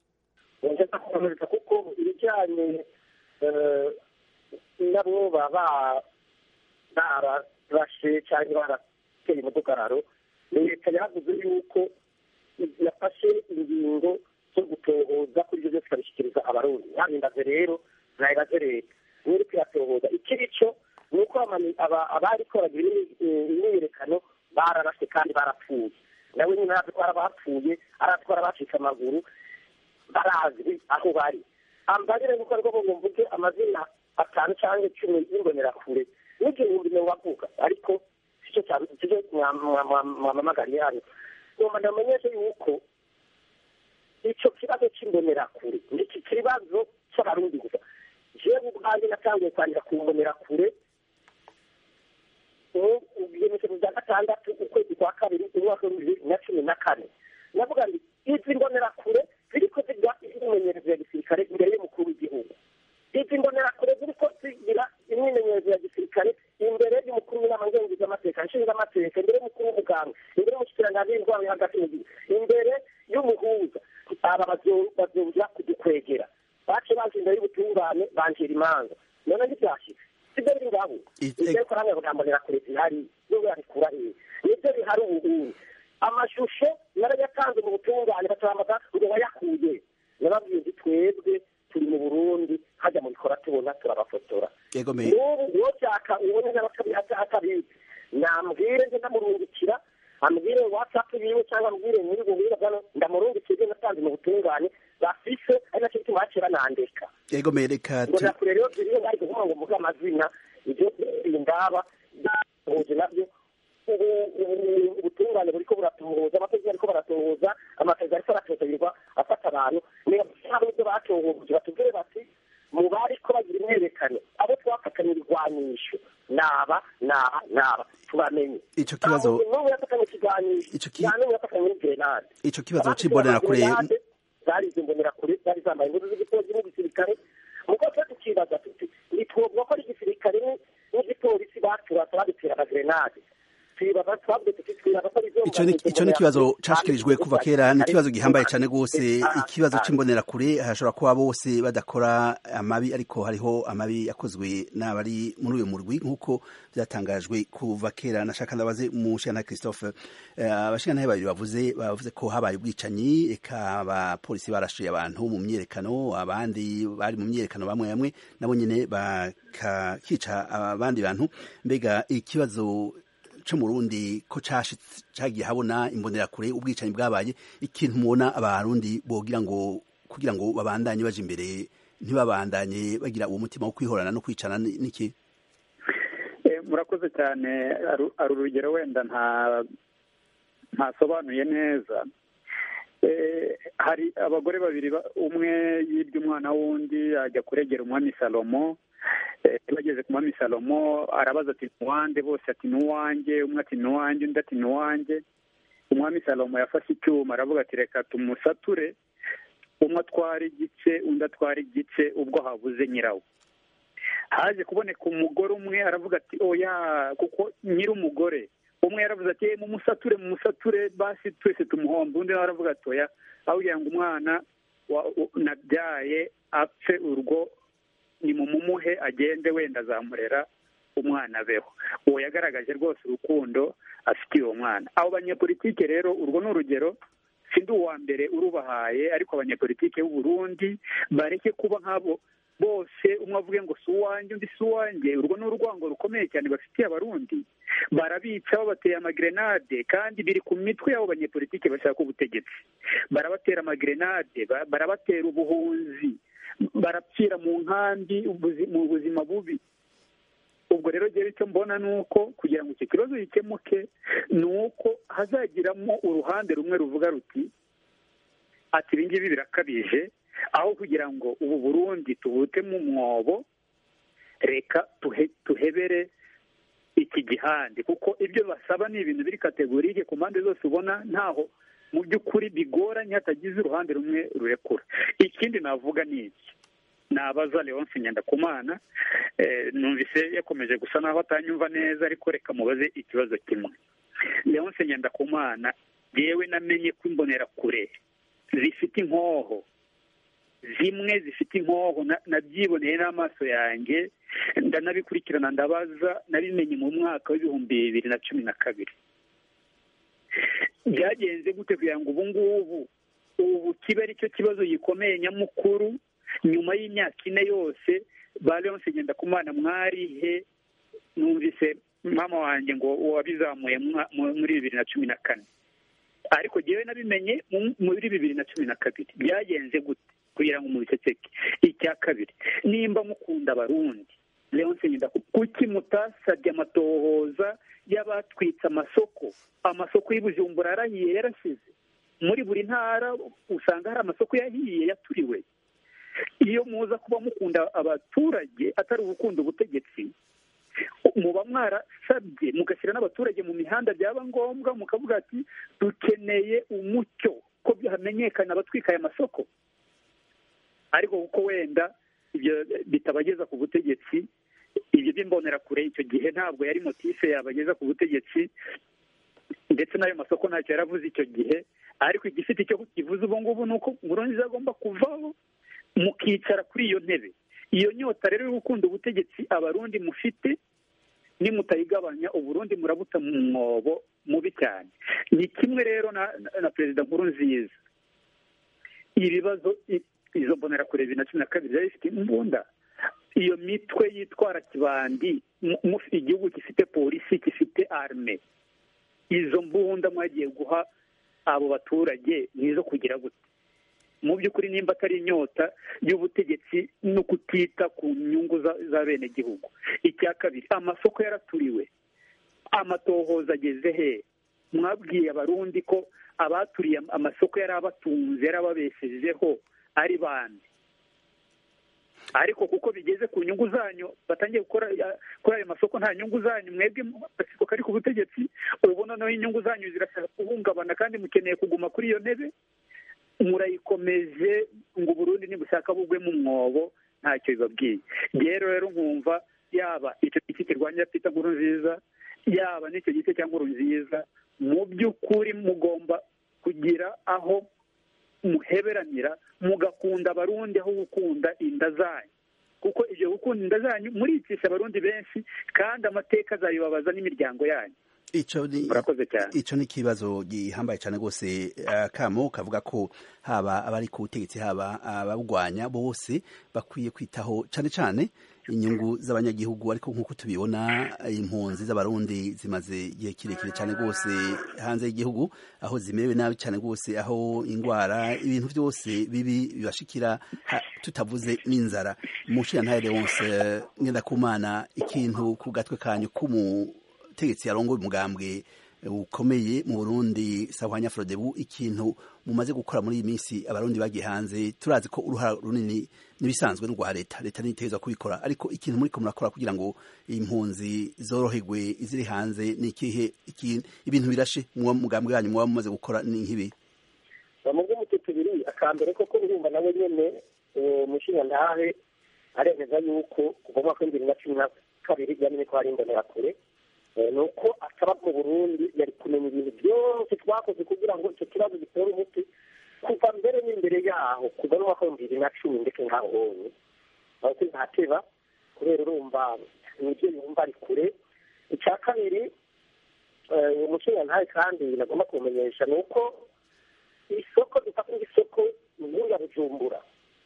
kuko ibijyanye nabo baba bararashe cyangwa barateye umudugararo leta yavuze yuko yafashe ingingo zo gutohoza kuri ibyo byose ikabishyikiriza abarundi ntabindaze rero nayibaze leta niyo kuyatohoza ikiri cyo ni uko abari koragira imyiyerekano bararashe kandi barapfuye nawe nyine aratwara abapfuye aratwara abacitse amaguru barazwi aho bari ambarire nuko ariko ngo mvuge amazina atanu cyangwa icumi y'imbonerakure n'igihumbi mirongo avuga ariko sicyo cyane sicyo mwamamagariye hano ngomba ndamenyeshe yuko icyo kibazo cy'imbonerakure ni iki kibazo cy'abarundi gusa jewe ubwanjye natangiye kwandika ku mbonerakure ibyemezo bya gatandatu ukwezi kwa kabiri umwaka w'ibibiri na cumi na kane navuga ngo izi mbonerakure ziriko ziga imyimenyerezo ya gisirikare imbere y'umukuru w'igihugu izi mbonerakure ziriko zigira imyimenyerezo ya gisirikare imbere y'umukuru w'inama ngengizamateka nshingamateka imbere y'umukuru w'umuganga imbere y'umushikiranganji w'indwara yo hagati mu gihugu imbere y'umuhuza aba bazoja kudukwegera bace baje imbere y'ubutungane banjira imanza none ntibyashitse sibyo biri ngaho ibyo ko namwe ngo mbonerakure zihari n'ubwo yabikura hehe nibyo bihari ubuhuri amashusho narayatanze mu butungane batamaga ngo wayakuye nababwiye nti twebwe turi mu burundi hajya mu bikora tubona turabafotora n'ubu uwo cyaka ubone atabizi nambwire nje ndamurungikira ambwire whatsapp yiwe cyangwa ambwire muri ubwo buhira bwano ndamurungikira ibyo natanze mu butungane bafise ari nacyo gituma bakera nandika yego mereka ngo nakure rero ziriyo bari kuvuga ngo mvuge amazina ibyo indaba byahuje nabyo ubutungane buriko buratohoza amategeko ariko baratohoza amategeko ariko aratohoza afata abantu niba ibyo batohoje batubwire bati mu bariko bagira imyerekano abo twafatanye ibigwanisho naba naba naba tubamenye ico kibazo n'umwe yafatanye ikiganisho nta n'umwe yafatanye n'igrenade ico kibazo c'imbonerakure zari izo mbonerakure zari zambaye imbuto z'igipolisi n'igisirikare muko twe tukibaza tuti ntitwovuga ko ari igisirikare n'igipolisi baturasa badutera amagrenade icyo ni ikibazo cashikirijwe kuva kera ni ikibazo gihambaye cyane rwose ikibazo c'imbonerakure hashobora kuba bose badakora amabi ariko hariho amabi yakozwe n'abari muri uyu murwi nk'uko byatangajwe kuva kera nashaka ndabaze umushana christophe abashikana babiri bavuze bavuze ko habaye ubwicanyi eka abapolisi barashuye abantu mu myerekano abandi bari mu myerekano bamwe bamwe nabo nyene bakakica abandi bantu mbega ikibazo co mu Burundi ko cagiye habona imbonerakure ubwicanyi bwabaye ikintu mubona abarundi bogira ngo kugira ngo babandanye baje imbere ntibabandanye bagira uwo mutima wo kwihorana no kwicana niki murakoze cyane ari urugero wenda nta ntasobanuye neza hari abagore babiri umwe yibye umwana w'undi ajya kuregera umwami salomo bageze ku mwami salomo arabaza ati nuwande bose ati nuwanjye umwe ati nuwanjye undi ati nuwanjye umwami salomo yafashe icyuma aravuga ati reka tumusature umwe atwara igice undi atwara igice ubwo habuze nyirawo haje kuboneka umugore umwe aravuga ati oya kuko nyiri umugore umwe yaravuze ati mumusature mumusature basi twese tumuhomba undi nawe aravuga ati oya aho ngo umwana nabyaye apfe urwo ni mu mumuhe agende wenda azamurera umwana abeho uwo yagaragaje rwose urukundo afitiye uwo mwana abo banyepolitike rero urwo ni urugero sindi uwa mbere urubahaye ariko abanyepolitike b'u Burundi bareke kuba nk'abo bose umwe avuge ngo si uwanjye undi si uwanjye urwo ni urwango rukomeye cyane bafitiye abarundi barabica babateye amagrenade kandi biri ku mitwe y'abo banyepolitike bashaka ubutegetsi barabatera amagrenade barabatera ubuhunzi barapfira mu nkambi mu buzima bubi ubwo rero rero icyo mbona ni uko kugira ngo icyo kibazo gikemuke ni uko hazagiramo uruhande rumwe ruvuga ruti ati ibi ngibi birakabije aho kugira ngo ubu burundi tubutemo umwobo reka tuhebere iki gihande kuko ibyo basaba ni ibintu biri kategorike ku mpande zose ubona ntaho mu by'ukuri bigoranye hatagize uruhande rumwe rurekura ikindi navuga ni iki nabaza leonce ngendakumana numvise yakomeje gusa naho atanyumva neza ariko reka mubaze ikibazo kimwe leonce ngendakumana yewe namenye ko imbonerakure zifite inkoho zimwe zifite inkoho nabyiboneye n'amaso yanjye ndanabikurikirana ndabaza nabimenye mu mwaka w'ibihumbi bibiri na cumi na kabiri byagenze gute kugira ngo ubu ngubu ubu kibe ari cyo kibazo gikomeye nyamukuru nyuma y'imyaka ine yose ba leonce ngendakumana mwarihe numvise mama wanjye ngo wabizamuye muri bibiri na cumi na kane ariko ngewe nabimenye muri bibiri na cumi na kabiri byagenze gute kugira ngo mubiceceke icya kabiri nimba mukunda abarundi leonce kuki mutasabye amatohoza y'abatwitse amasoko amasoko y'ubujumbura yarahiye yarashize muri buri ntara usanga hari amasoko yahiye yaturiwe iyo muza kuba mukunda abaturage atari ugukunda ubutegetsi muba mwarasabye mugashyira n'abaturage mu mihanda byaba ngombwa mukavuga ati dukeneye umucyo ko hamenyekana abatwika aya masoko ariko kuko wenda ibyo bitabageza ku butegetsi ibyo by'imbonerakure icyo gihe ntabwo yari motife yabageza ku butegetsi ndetse n'ayo masoko ntacyo yaravuze icyo gihe ariko igifite icyo kivuze ubu ngubu ni uko nkurunziza agomba kuvaho mukicara kuri iyo ntebe iyo nyota rero yo gukunda ubutegetsi abarundi mufite nimutayigabanya uburundi murabuta mu mwobo mubi cyane ni kimwe rero na, na perezida nkurunziza ibibazo izo mbonerakure bibiri na cumi na kabiri zari zifite imbunda iyo mitwe yitwara kibandi igihugu gifite polisi gifite arme izo mbunda mwagiye guha abo baturage nizo kugira gute mu by'ukuri nimba atari inyota y'ubutegetsi no kutita ku nyungu za bene gihugu icya kabiri amasoko yaraturiwe amatohoza ageze he mwabwiye abarundi ko abaturiye amasoko yari abatunze yari ababeshejeho ari bande ariko kuko bigeze ku nyungu zanyu batangiye gukora kuri ayo masoko nta nyungu zanyu mwebwe agasiko kari ku butegetsi ubu noneho inyungu zanyu zirashaka guhungabana kandi mukeneye kuguma kuri iyo ntebe murayikomeje ngo uburundi nibushaka bugwe mu mwobo ntacyo bibabwiye rero rero nkumva yaba icyo giti kirwanya pita nkuru nziza yaba n'icyo giti cya nkuru nziza mu by'ukuri mugomba kugira aho muheberanira mugakunda abarundi aho gukunda inda zanyu kuko ibyo gukunda inda zanyu muricisha abarundi benshi kandi amateka azabibabaza n'imiryango yanyu ico ni murakoze cyane ico ni ikibazo gihambaye cyane rwose akamo kavuga ko haba abari ku butegetsi haba ababugwanya bose bakwiye kwitaho cyane cyane inyungu z'abanyagihugu ariko nk'uko tubibona impunzi z'abarundi zimaze igihe kirekire cyane rwose hanze y'igihugu aho zimerewe nabi cyane rwose aho indwara ibintu byose bibi bibashikira tutavuze n'inzara mushiyantahe wose ngenda kumana ikintu ku gatwe kanyu k'umu ubutegetsi yarongoye umugambwe ukomeye mu Burundi sahwanya Frodebu ikintu mumaze gukora muri iyi minsi abarundi bagiye hanze turazi ko uruhara runini nibisanzwe n'urwa leta leta niteza kubikora ariko ikintu muri ko murakora kugira ngo impunzi zoroherwe iziri hanze ni ikihe ibintu birashe mu mugambwe wanyu muba mumaze gukora ni nk'ibi bamubwe mu tubiri akambere koko urumva nawe nyene umushinga ntahe aremeza yuko kuva mu mwaka w'ibihumbi bibiri na cumi na kabiri yamenye ko hari imbonerakure ni uko ataba mu burundi yari kumenya ibintu byose twakoze kugira ngo icyo kibazo gitere umuti kuva mbere n'imbere yaho kuva no mwaka w'ibihumbi bibiri na cumi ndetse nkaho honye aho ntateba kubera urumva nibyo yumva ari kure icya kabiri umushinga ntawe kandi nagomba kumenyesha ni uko isoko dufata nk'isoko nkuru ya bujumbura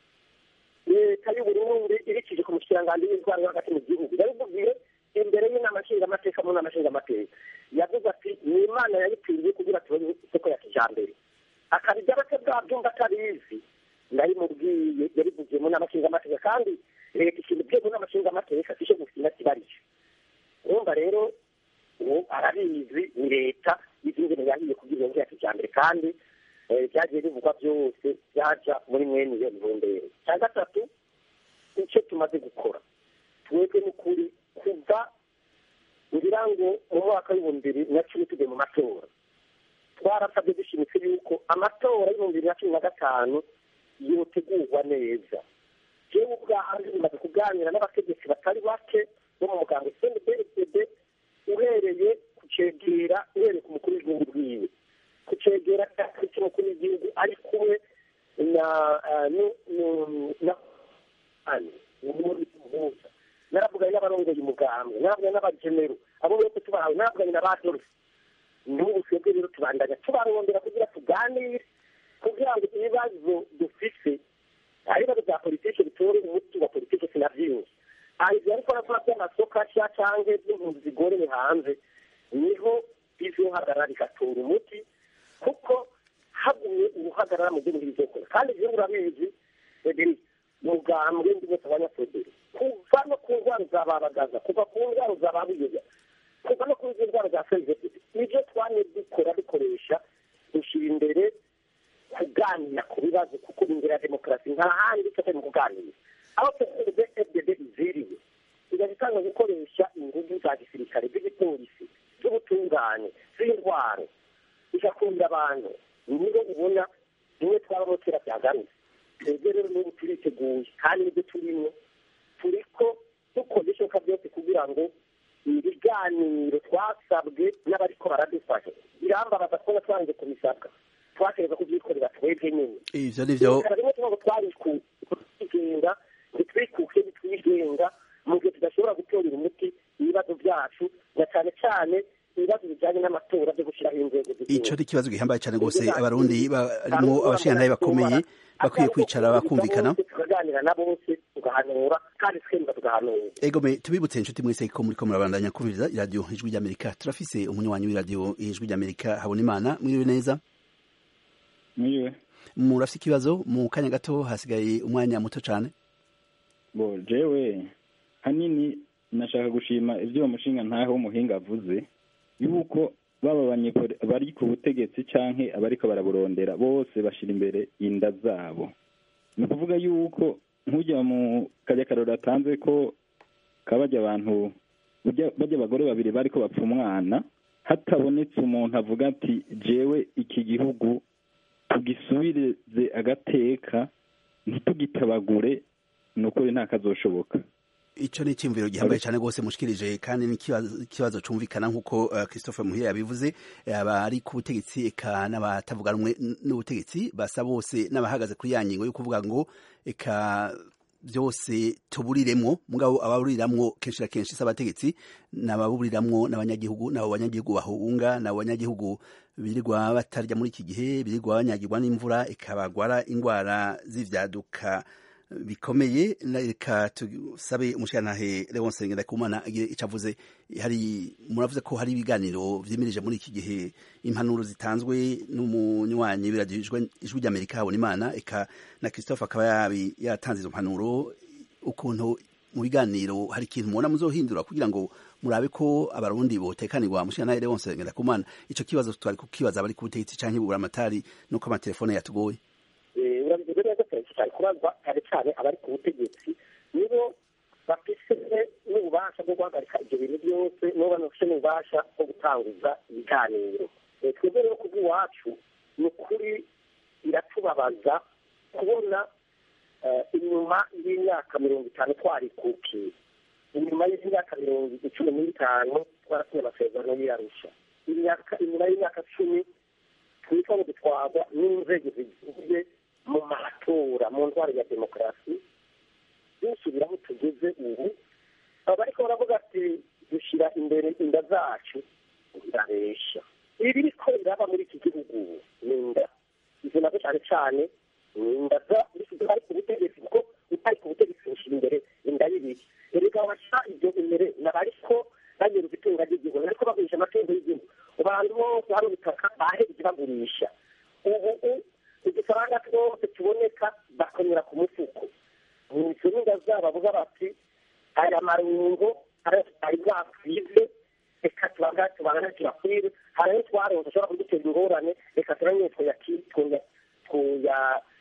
leta y'uburundi ibikije ku mushikiranganji w'indwara yo hagati mu gihugu yabibubwiye imbere y'inama nshingamateka mu nama nshingamateka yavuze ati ni imana yayipfiriye kugira tubone isoko ya kijambere akabijya bake bwabyumva atabizi ndayimubwiye yabivugiye mu nama nshingamateka kandi leta ikintu bye mu nama nshingamateka sisho gufina kibarije urumva rero ubu arabizi ni leta izingene yahiye kugira iyo ya kijambere kandi byagiye bivugwa byose byaja muri mwene iyo ntumbero cya gatatu icyo tumaze gukora twebwe n'ukuri kuva ngira ngo mu mwaka w'ibihumbi bibiri na cumi tujye mu matora twarasabye dushimitse yuko amatora y'ibihumbi bibiri na cumi na gatanu yotegurwa neza jewe ubwanjye bimaze kuganira n'abategetsi batari bake bo mu muganga cndpd uhereye ku cegera uhereye ku mukuru w'igihugu bwiwe ku cegera cy'umukuru w'igihugu ari kumwe na na umuhuza naravuganye n'abarongoye umugambwe naravuganye n'abagenero abo bose tubahawe naravuganye na ba dorfe n'ubu twebwe rero tubandanya tubarondera kugira tuganire kugira ngo ibibazo dufise ari ibibazo bya politiki bitore umuti wa politiki sinavyinshi aha ivyo ariko arakora vy'amasoko asha canke vy'impunzi zigoreye hanze niho bizohagarara bigatora umuti kuko hagumye uruhagarara mu gihugu bizokora kandi ivyo urabizi frederic mugambwe ndi bose abanyafrederi kuva no ku ndwara zababagaza kuva ku ndwara zababuyoya kuva no ku izo ndwara za sezefidi nibyo twanye dukora dukoresha dushyira imbere kuganira ku bibazo kuko imbere ya demokarasi nta handi tutari mu kuganira aho tuvuze fdd iziriye igaza itanga gukoresha ingufu za gisirikare z'igipolisi z'ubutungane z'indwara igakunda abantu nibo ubona bimwe twabamo kera byagarutse twebwe rero n'ubu turiteguye kandi nibyo turimo turiko dukoze ishoka byose kugira ngo ibiganiro twasabwe n'abariko baradufasha birambabaza kubona twanze kubisabwa twatereza kubyikorera twebwe nyine ivyo nivyo reka rimwe tuvuga ngo twarigenga ntitwikuke ntitwigenga mu gihe tudashobora gutorera umuti ibibazo byacu na cyane cyane ibibazo bijyanye n'amatora byo gushyiraho inzego ico ni ikibazo gihambaye cane rwose abarundi barimo abashingantahe bakomeye bakwiye kwicara bakumvikana tukaganira na bose tugahanura kandi twemba tugahanura egome tubibutse inshuti mwese ko muriko murabandanya kumviriza iradiyo ijwi ry'amerika turafise umunywanyi w'iradiyo ijwi ry'amerika habona imana mwiriwe neza mwiriwe murafise ikibazo mu kanya gato hasigaye umwanya muto cane bo jewe hanini nashaka gushima ivyo uwo mushinga ntahe w'umuhinga avuze yuko baba banyekore bari ku butegetsi canke abariko baraburondera bose bashira imbere inda zabo ni ukuvuga yuko nk'ujya mu karya karori atanze ko kabajya abantu bajya abagore babiri bariko bapfa umwana hatabonetse umuntu avuga ati jewe iki gihugu tugisubirize agateka ntitugitabagure ni ukuri nta kazoshoboka ico ni iciyumviro gihambaye cane rwose mushikirije kandi n'ikibazo cumvikana nk'uko uh, christophe muhire yabivuze abari ku butegetsi eka n'abatavuga rumwe n'ubutegetsi basa bose n'abahagaze kuri ya ngingo yo kuvuga ngo eka byose tuburiremwo mugabo ababuriramwo kenshi na kenshi s'abategetsi n'ababuriramwo n'abanyagihugu n'abo banyagihugu bahunga n'abo banyagihugu birirwa batarya muri iki gihe birirwa banyagirwa n'imvura ikabagwara ingwara z'ivyaduka bikomeye reka tusabe umushirantahe Leonce Ngendakumana agire ico avuze hari muravuze ko hari ibiganiro vyimirije muri iki gihe impanuro zitanzwe n'umunywanyi w'iradiyo ijwi ry'Amerika habona imana eka na Christophe akaba yabi yatanze izo mpanuro ukuntu mu biganiro hari ikintu mubona muzohindura kugira ngo murabe ko abarundi botekanirwa mushirantahe Leonce Ngendakumana ico kibazo twari kukibaza abari ku butegetsi canke buburamatari nuko amatelefone yatugoye urabivuze neza cyane cyane kubazwa cyane cyane abari ku butegetsi nibo bafise n'ububasha bwo guhagarika ibyo bintu byose nibo banafise n'ububasha bwo gutanguza ibiganiro twebwe rero ku bw'iwacu ni ukuri biratubabaza kubona inyuma y'imyaka mirongo itanu twarikukiye inyuma y'imyaka mirongo icumi n'itanu twarasinye amasezerano y'iyarusha inyuma y'imyaka cumi twitwa ngo dutwarwa n'inzego zigiye mu matora mu ndwara ya demokarasi dusubira aho tugeze ubu bariko baravuga ati dushyira imbere inda zacu birabesha ibi biriko biraba muri iki gihugu ubu ni inda izo nazo cyane cyane ni inda bari ku butegetsi kuko utari ku butegetsi bushyira imbere inda y'ibiri erega bashyira ibyo imbere nabariko banyereza itunga ry'igihugu nariko bagurisha amatungo y'igihugu abantu bose hari ubutaka bahereje bagurisha ubu udufaranga twose tuboneka bakonyera ku mufuko izo n'inda zabo bavuga bati aya marungo ari bwakwize reka tubanga tubanga tuyakwire hari ayo twaronse ashobora kudutera ingorane reka turanye twoya twoya twoya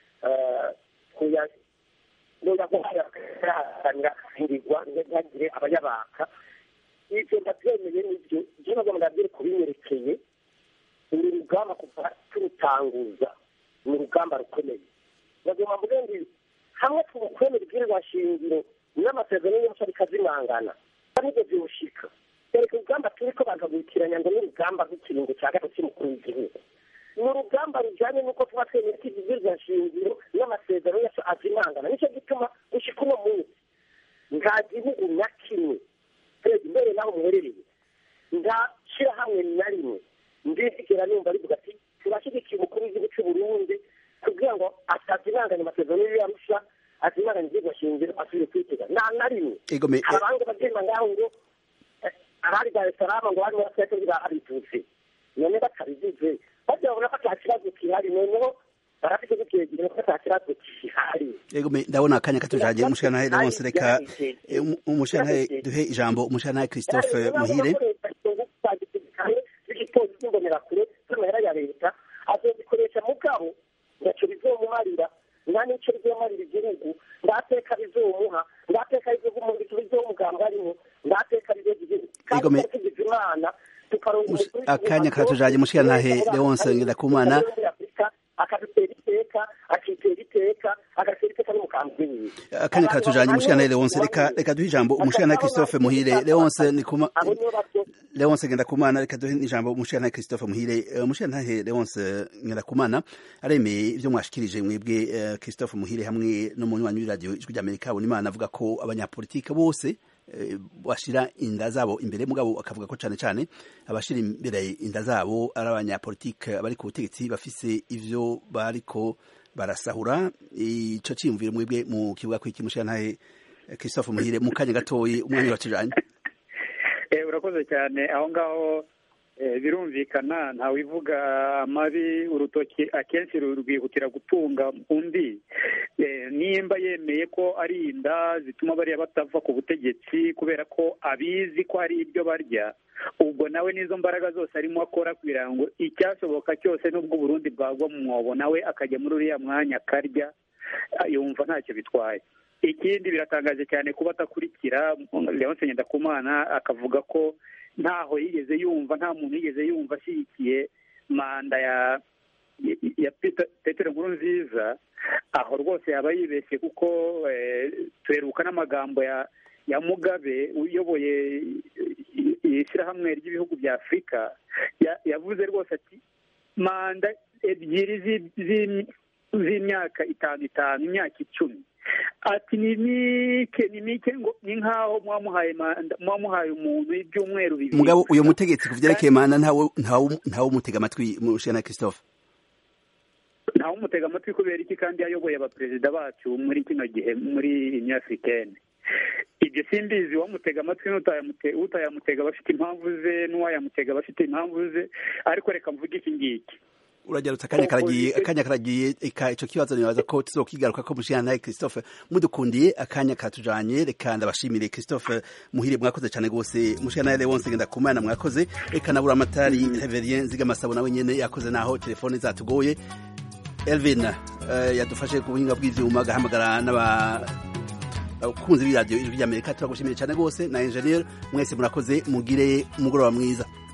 twoya nunda guharanira guhingirwa ntihagire abayabaka ibyo ndabyemeye nibyo ibyo nabwo ndabyere kubinyerekeye uru rugamba kuva turutanguza ni urugamba rukomeye bagomba mvuge ngo hamwe tukwemera ibwirizwa shingiro n'amasezerano yose bikazimangana nibyo byoshika reka urugamba turiko bakagutiranya ngo n'urugamba rw'ikiringo cya gatatu cy'umukuru w'igihugu ni urugamba rujyanye n'uko tuba twemera ko ibwirizwa shingiro n'amasezerano yose azimangana nicyo gituma gushika uno munsi nta gihugu na kimwe perezida imbere n'aho muherereye nta shyirahamwe na rimwe ndizigera numva rivuga ati turashyigikiye umukuru w'igihugu cy'u Burundi kugira ngo atazimanganya amasezerano y'arusha azimanganya igihugu shingiro asubire kwitega nta na rimwe hari abandi bagenda ngaho ngo abari dar es salaam ngo bari muri twese birahabitutse none batabigize bajya babona ko ata kibazo gihari noneho barafite gukiregera ko ata kibazo gihari yego ndabona akanya katujanye umushanahe Leonce reka umushanahe duhe ijambo umushanahe Christophe Muhire igipolisi cy'imbonerakure z'amahera ya leta azozikoresha mugabo ntacyo bizomumarira nta n'icyo bizomarira igihugu ndateka bizomuha ndateka bizomugambo arimo ndateka bizoga igihugu kandi tugize imana akanya katujanye mushirantahe Leonce Ngendakumana akadutera iteka akanya karatujanye umushikana Leonce reka reka duhe ijambo umushikana Christophe Muhire Leonce ni kuma abo nibo bavyo Leonce Ngendakumana reka duhe ijambo umushikana Christophe Muhire Eh, umushikana Leonce Ngendakumana aremeye ivyo mwashikirije mwebwe eh, Christophe Muhire hamwe n'umunywanyi w'iradio ijwi ry'Amerika Habonimana avuga ko abanyapolitike bose eh, bashira inda zabo imbere mugabo akavuga ko cane cane abashira imbere inda zabo ari abanyapolitike bari ku butegetsi bafise ivyo bariko barasahura ico ciyumviro mwebwe mu kibuga kwiki mushikana Christophe Muhire mu kanya gatoyi umwanya watujanye Eh, urakoze cyane aho ngaho eh, birumvikana ntawivuga amabi urutoki akenshi rwihutira gutunga undi Eh, nimba yemeye ko ari inda zituma bariya batava ku butegetsi kubera ko abizi ko ari ibyo barya ubwo nawe n'izo mbaraga zose arimo akora kugira ngo icyashoboka cyose n'ubwo Burundi bwagwa mu mwobo nawe akajya muri uriya mwanya akarya ah, yumva ntacyo bitwaye ikindi biratangaje cyane kuba atakurikira Leonce Ngendakumana akavuga ko ntaho yigeze yumva nta muntu yigeze yumva ashyigikiye manda ya ya Peter- Petero Nkurunziza aho rwose yaba yibeshye kuko eh, tuheruka n'amagambo ya ya Mugabe uyoboye ishyirahamwe ry'ibihugu bya Afurika ya- yavuze rwose ati manda ebyiri zi- zi- z'imyaka itanu itanu imyaka icumi ati ni mike ni mike ngo ni nk'aho mwamuhaye manda mwamuhaye umuntu ibyumweru bibiri mugabo uyo gusa. mutegetsi ku vyerekeye mana ntawe ntawe ntawe umutega amatwi mushikana Christophe ntawe umutega amatwi kubera iki kandi yayoboye abaperezida bacu muri kino gihe muri union africaine ibyo simbizi uwamutega amatwi n'utayamute- utayamutega bafite impamvu ze n'uwayamutega bafite impamvu ze ariko reka mvuge iki ngiki uragerutse akanya karagiye Opposition- akanya karagiye eka ico kibazo nibaza ko tuzokigaruka ko mushikana naye Christophe mudukundiye akanya katujanye reka ndabashimire Christophe muhire mwakoze cyane gose mushikana naye Leonce Ngendakumana mwakoze reka nabura amatari Reverien Zigamasabo nawe nyene yakoze naho telefone zatugoye Elvin eh, yadufashe ku buhinga bw'ivyuma agahamagara n'aba abakunzi b'iradiyo ijwi ry'Amerika turagushimiye cyane gose na engineer mwese murakoze mugire umugoroba mwiza